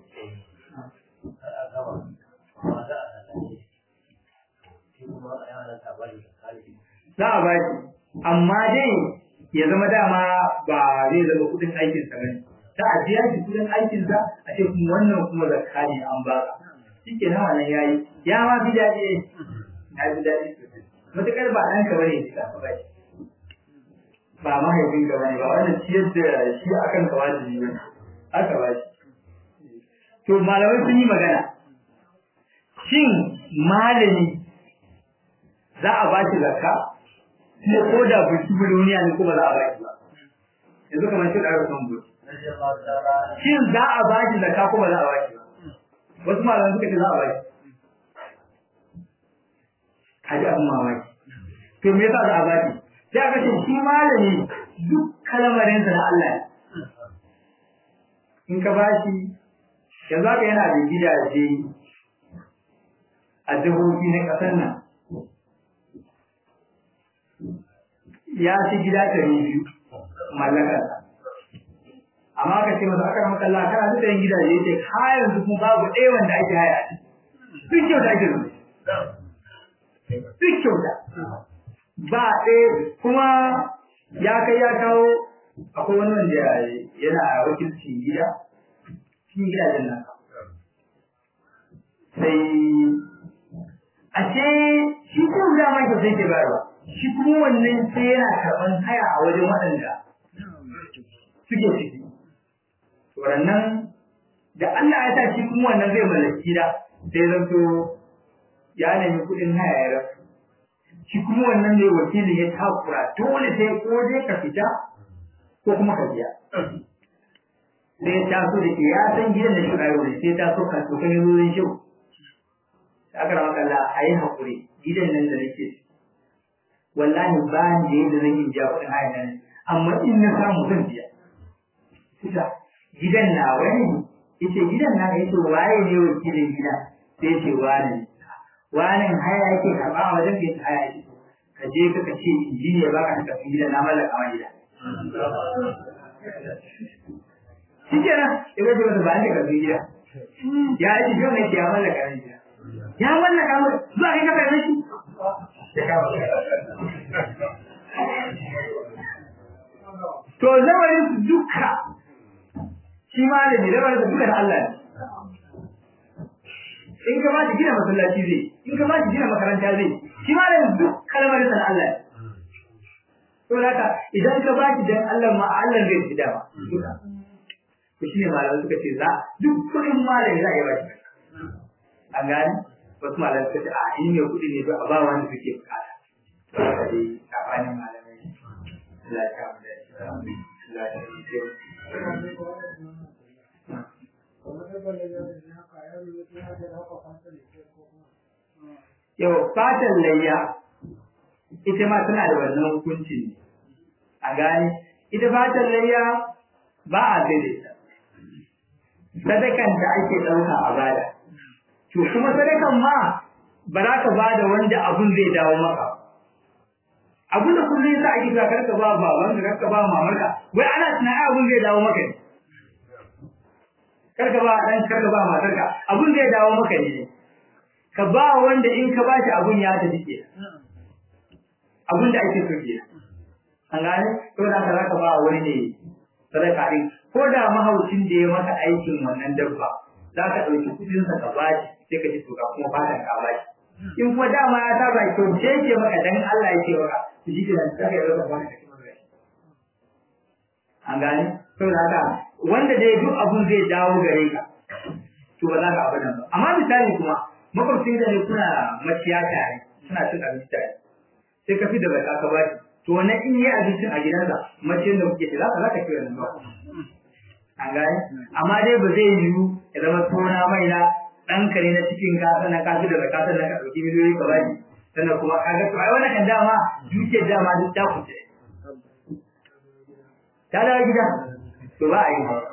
za a ba shi amma dai ya zama dama ba zai zama kudin aikinsa ba ne ta a biya shi kudin aikinsa a ce kuma wannan kuma zakka ne an ba ka shi ke nan wannan yayi ya ma fi daɗi ya fi daɗi sosai matuƙar ba ɗan ka bane ka ba shi ba mahaifin ka bane ba wannan ciyar da shi akan ka wajibi ba aka ba shi to malamai sun yi magana shin malami za a ba shi zakka kuma ko da buci duniya ne kuma za a ba shi ba yanzu kamar shi ɗaura son buci shin za a ba shi zakka kuma za a ba shi ba wasu malamai suka ce za a ba shi kaji abin mamaki to me yasa za a ba shi sai aka ce shi malami duk kalmarinsa na Allah ne in ka ba shi yanzu haka yana da gidaje a jihohi na ƙasar nan ya ci gida ɗari biyu mallakar amma ka ce masa aka maka Allah kana da yin gidaje yace har yanzu kuma babu ɗaya wanda ake haya duk kyauta ake zuwa duk kyauta ba ɗaya kuma ya kai ya kawo akwai wani wanda yana wakilcin gida cikin gidajen nan sai ashe shi ko da mai sai ke bayarwa shi kuma wannan sai yana karɓan haya a wajen waɗanda suke ciki. Waɗannan da Allah ya sa shi kuma wannan zai mallaki gida sai zanto ya nemi kuɗin haya ya rasu. Shi kuma wannan ne wakilin ya takura dole sai ko dai ka fita ko kuma ka biya. Sai ya taso da ke ya san gidan da shi rayu ne sai ya taso ka to kan yi zuwa shi. Aka rama kalla a yi haƙuri gidan nan da nake ciki. wallahi ba ni da yadda zan yi biya kuɗin haya nan amma in na samu zan biya kusa gidan na wani yace gidan na yace waye ne wakilin gida sai yace wani ne wani haya yake karɓa a wajen da yake haya yake ka je ka ka ce injiniya ba ka tafi gidan na mallaka ma gida shi kenan ya gaji masa ba ni ka tafi gida ya yi jiyo ne ya mallaka ma gida ya mallaka ma zuwa kai ka kai shi To lamarin su duka shi ma da lamarin su duka da Allah ne. In ka ba shi gina masallaci zai, in ka ba shi gina makaranta zai, shi ma da duk kalmarin sa da Allah ne. To haka idan ka ba shi dan Allah ma Allah zai fi dama. To shi ne malamai suka ce za duk kuɗin malami za a yi ba shi. An gane? Wasu malamai suka ce a in mai kuɗi ne ba a ba wani suke bukata. haka dai tsakanin malamai Allah ya kawo da Allah ya yi Yau fatan layya ita ma tana da wannan hukunci ne. A gane, ita fatan layya ba a daidaita. Sadakan da ake ɗauka a bada. To kuma sadakan ma ba za ka bada wanda abun zai dawo maka. abin da kullum yasa ake cewa karka ba baban ka karka ba mamarka wai ana tunanin abin zai dawo maka ne karka ba dan karka ba matarka abin zai dawo maka ne ka ba wanda in ka ba shi abin ya tafi ke abin da ake so ke an gane to da ka zaka ba wani ne sadaka din ko da mahaucin da ya maka aikin wannan dabba za ka ɗauki kuɗin sa ka bashi sai ka ci to ka kuma fatan ka bashi in kuma dama ya saba to ce ke maka dan Allah yake maka to shi kenan sai ka yi maka ka ci maka an gane to da haka wanda dai duk abun zai dawo gare ka to ba za ka abu nan ba amma misali kuma makwabcin da ne kuna maciya tare suna cin abinci tare sai ka fi da baka ka bashi to wannan in yi abincin a gidansa maciyin da kuke za ka za ka ci wannan ba an gane amma dai ba zai yiwu ya zama tona mai na ɗanka ne na cikin ka sannan ka fi da baka sannan ka ɗauki miliyoyi ka bashi sannan kuma ka ga to ai wannan kan dama dukiyar dama duk ta kuce ta dawo gida to ba a yi ba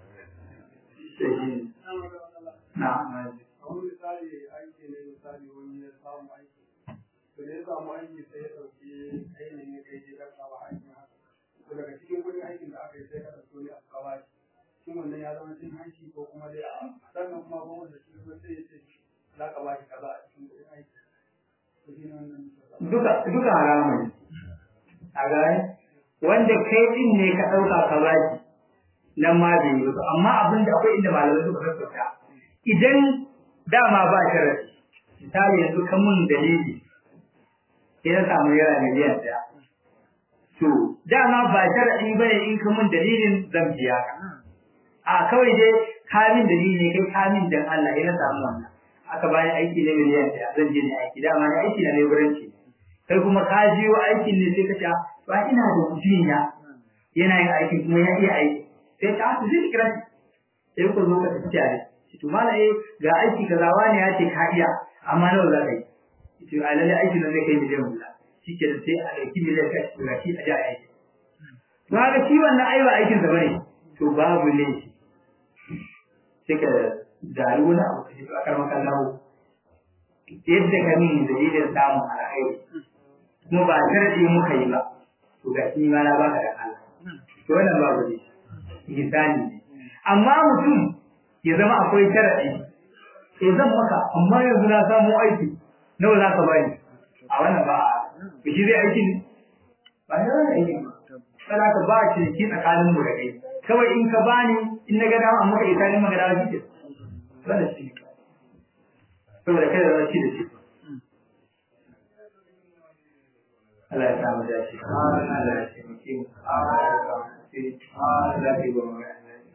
na wani misali aiki ne misali wani ya samu aiki to da ya samu aiki sai ya ɗauki ainihin ya kai gidan kawa aikin haka to daga cikin kuɗin aikin da aka yi sai ka ɗauki wani a kawa shi shin wannan ya zama cin hanci ko kuma dai a sannan kuma ba wanda shi ko sai ya ce za ka ba shi kaza a cikin kuɗin aiki to shi ne wannan duka duka haramun a gane wanda kai din ne ka ɗauka ka baki nan ma bai yi ba amma abin da akwai inda malamai suka sassauta idan dama ba sharadi misali yanzu kan mun dalili sai na samu yara miliyan ɗaya to dama ba sharadi bane in ka mun dalilin zan biya ka a kawai dai kamin dalili ne kai kamin dan Allah ya samu wannan aka bayan aiki na miliyan ɗaya zan je ne aiki dama ne aiki na leburanci kai kuma ka jiyo aikin ne sai ka ce ba ina da mutum ya yana yin aikin kuma ya iya aiki sai ta su zai kira shi sai ku zo ka tafi tare to mala eh ga aiki kaza wani ya ce ka iya amma nawa za ka yi to a lalle aikin nan zai kai miliyan guda shike da sai a ɗauki miliyan ka shi ga shi a ji aiki to haka shi wannan ai ba aikin sa bane to babu ne sai ka dari wani abu ka ji a karman kallawo yadda ka min dalilin samun alkhairi kuma ba sharadi muka yi ba to ga shi ma na baka da Allah to wannan babu ne ihsani ne amma mutum ya zama akwai sharadi eh zan maka amma yanzu na samu aiki nawa za ka bani a wannan ba a shi zai aiki ne ba ya zai aiki ba kada ka ba shi ki tsakanin mu da kai kawai in ka bani in na ga dama amma kai tsani magana shi ke wannan shi ne saboda kada zan ci da shi Allah ya samu dace. Allah ya taimake mu. Allah ya samu dace. Allah ya ba mu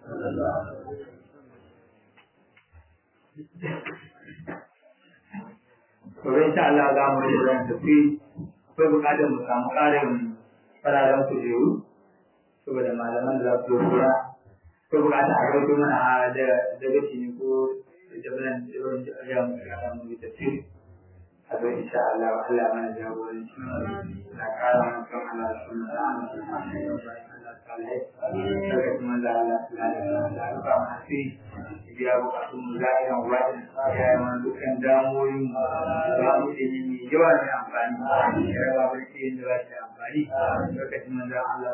Gobe insha Allah za mu yi zan tafi akwai bukatar mu samu ƙarin fararen kujeru saboda malaman da za su kura akwai bukatar a rauto mana a daga ne ko jabilan da ya mu kara mu yi tafsiri a zo insha Allah Allah mana jagoranci na kara mana kan Allah sunna da Allah salai daga kuma da Allah salai da ba mu fi biya bukatun mu za a yi wani ya yi mana dukkan damoyin mu ba mu da yi mai yawa mai amfani ya raba mu da yin da ba shi amfani lokacin manzan Allah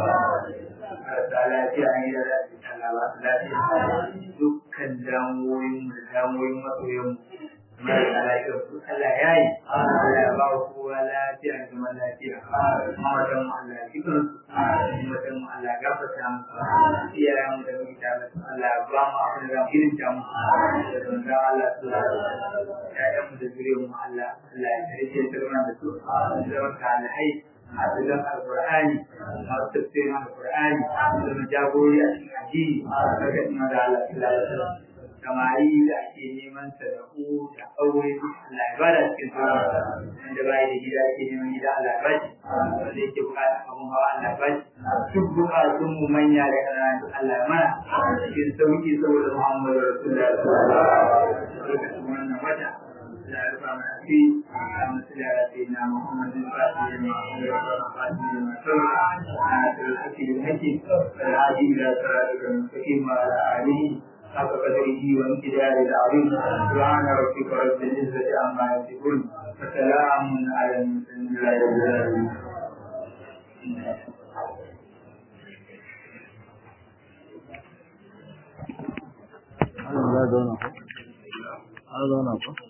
salai da lafiya an yi da lafiya Allah ba su lafiya dukkan damoyin mu da damoyin masoyan mu marasa lafiyar su Allah ya yi Allah ya ba wa kowa lafiya da zaman lafiya mawatan mu Allah cikin su mawatan mu Allah gafarta mu iyayen mu da muke tare su Allah ya ba mu abin da zamu irin ta mu da manzon Allah su ƴaƴan mu da zuriyar mu Allah Allah ya tarike ta rana da su da wata alhai hafizan alqur'ani masu tafsirin alqur'ani da jagori a cikin addini daga kuma da Allah sallallahu alaihi wasallam samari da ake neman sadaku da aure Allah ya bada cikin sauran wanda bai da gida ake neman gida Allah ya bashi wanda yake bukata abun hawa Allah ya bashi duk bukatun mu manya da ƙanana Allah ya mana cikin sauki saboda Muhammadu Rasulullah sallallahu alaihi wasallam wannan wata لا يرفع من فيه مثل سيدنا محمد الفاتح لما أمر والخاتم لما سبق ناصر الحق بالحكم والهادي إلى صراطك المستقيم وعلى آله حق قدره وامتداد العظيم سبحان ربك رب العزة عما يصفون وسلام على المرسلين لا يزال Allah ya zauna ko? Allah zauna ko?